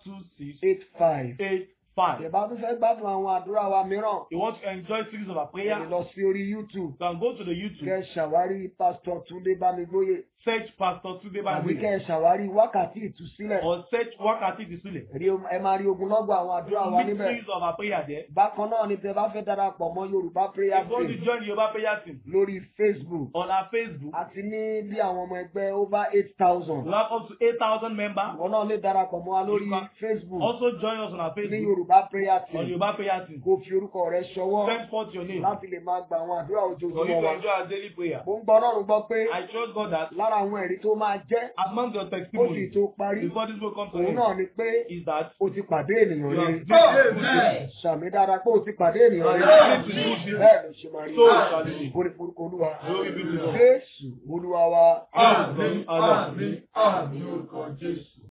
Speaker 2: 126
Speaker 1: eight five.
Speaker 2: 85.
Speaker 1: Ìbá tún fẹ́ gbádùn àwọn àdúrà wa mìíràn.
Speaker 2: You want to enjoy series of our
Speaker 1: Ẹ
Speaker 2: prayer?
Speaker 1: lè lọ sí orí YouTube.
Speaker 2: You can go to the YouTube,
Speaker 1: Kẹ́ ṣàwárí Pásítọ̀ Túndé Bámigbóyè.
Speaker 2: search Pastor Tunde
Speaker 1: Tàbí
Speaker 2: Bamigoye
Speaker 1: kẹ́ ṣàwárí wákàtí ìtúsílẹ̀.
Speaker 2: or search Wakati Disule.
Speaker 1: Rí o- Ẹ máa rí ogunlọ́gọ̀ àwọn àdúrà wa
Speaker 2: Meet
Speaker 1: níbẹ̀.
Speaker 2: series of our prayer there.
Speaker 1: Bákan náà ni tẹ bá fẹ́ darapọ̀ mọ́ Yorùbá Prayer
Speaker 2: If you want
Speaker 1: Team
Speaker 2: to join the Yoruba prayer team
Speaker 1: lórí Facebook.
Speaker 2: on our Facebook,
Speaker 1: àti ní bí àwọn ọmọ ẹgbẹ́ over eight thousand.
Speaker 2: we have up to 8,000 members.
Speaker 1: ìwọ náà lè darapọ̀ mọ́ wa lórí
Speaker 2: You can
Speaker 1: Facebook
Speaker 2: Also join us on our
Speaker 1: ní
Speaker 2: Facebook
Speaker 1: Yorùbá prayer
Speaker 2: on
Speaker 1: team.
Speaker 2: Yoruba prayer team.
Speaker 1: kó fi orúkọ rẹ ṣọwọ́
Speaker 2: Send forth your name
Speaker 1: láti lè máa gba àwọn àdúrà
Speaker 2: for you
Speaker 1: ojoojúmọ́
Speaker 2: to
Speaker 1: wa.
Speaker 2: enjoy our daily prayer.
Speaker 1: mo ń gbọ́ Ọlọ́run gbọ́ pé
Speaker 2: I trust God that
Speaker 1: lára àwọn ẹ̀rí tó máa jẹ́
Speaker 2: among your
Speaker 1: ó sì
Speaker 2: testimonies
Speaker 1: tó parí
Speaker 2: before this will come to
Speaker 1: òun
Speaker 2: end
Speaker 1: náà ni pé
Speaker 2: is that
Speaker 1: o ti pàdé ènìyàn
Speaker 2: you
Speaker 1: rere.
Speaker 2: have been
Speaker 1: Sàmì dára pé o ti pàdé ènìyàn
Speaker 2: You
Speaker 1: rere.
Speaker 2: have been to good people.
Speaker 1: bẹ́ẹ̀ ló ṣe máa rí.
Speaker 2: So shall it be.
Speaker 1: Orí forúkọ Olúwa.
Speaker 2: Glory be to God.
Speaker 1: Jésù Olúwa wa.
Speaker 2: Amen. Amen.
Speaker 3: Àmín, àmín, orúkọ Jésù.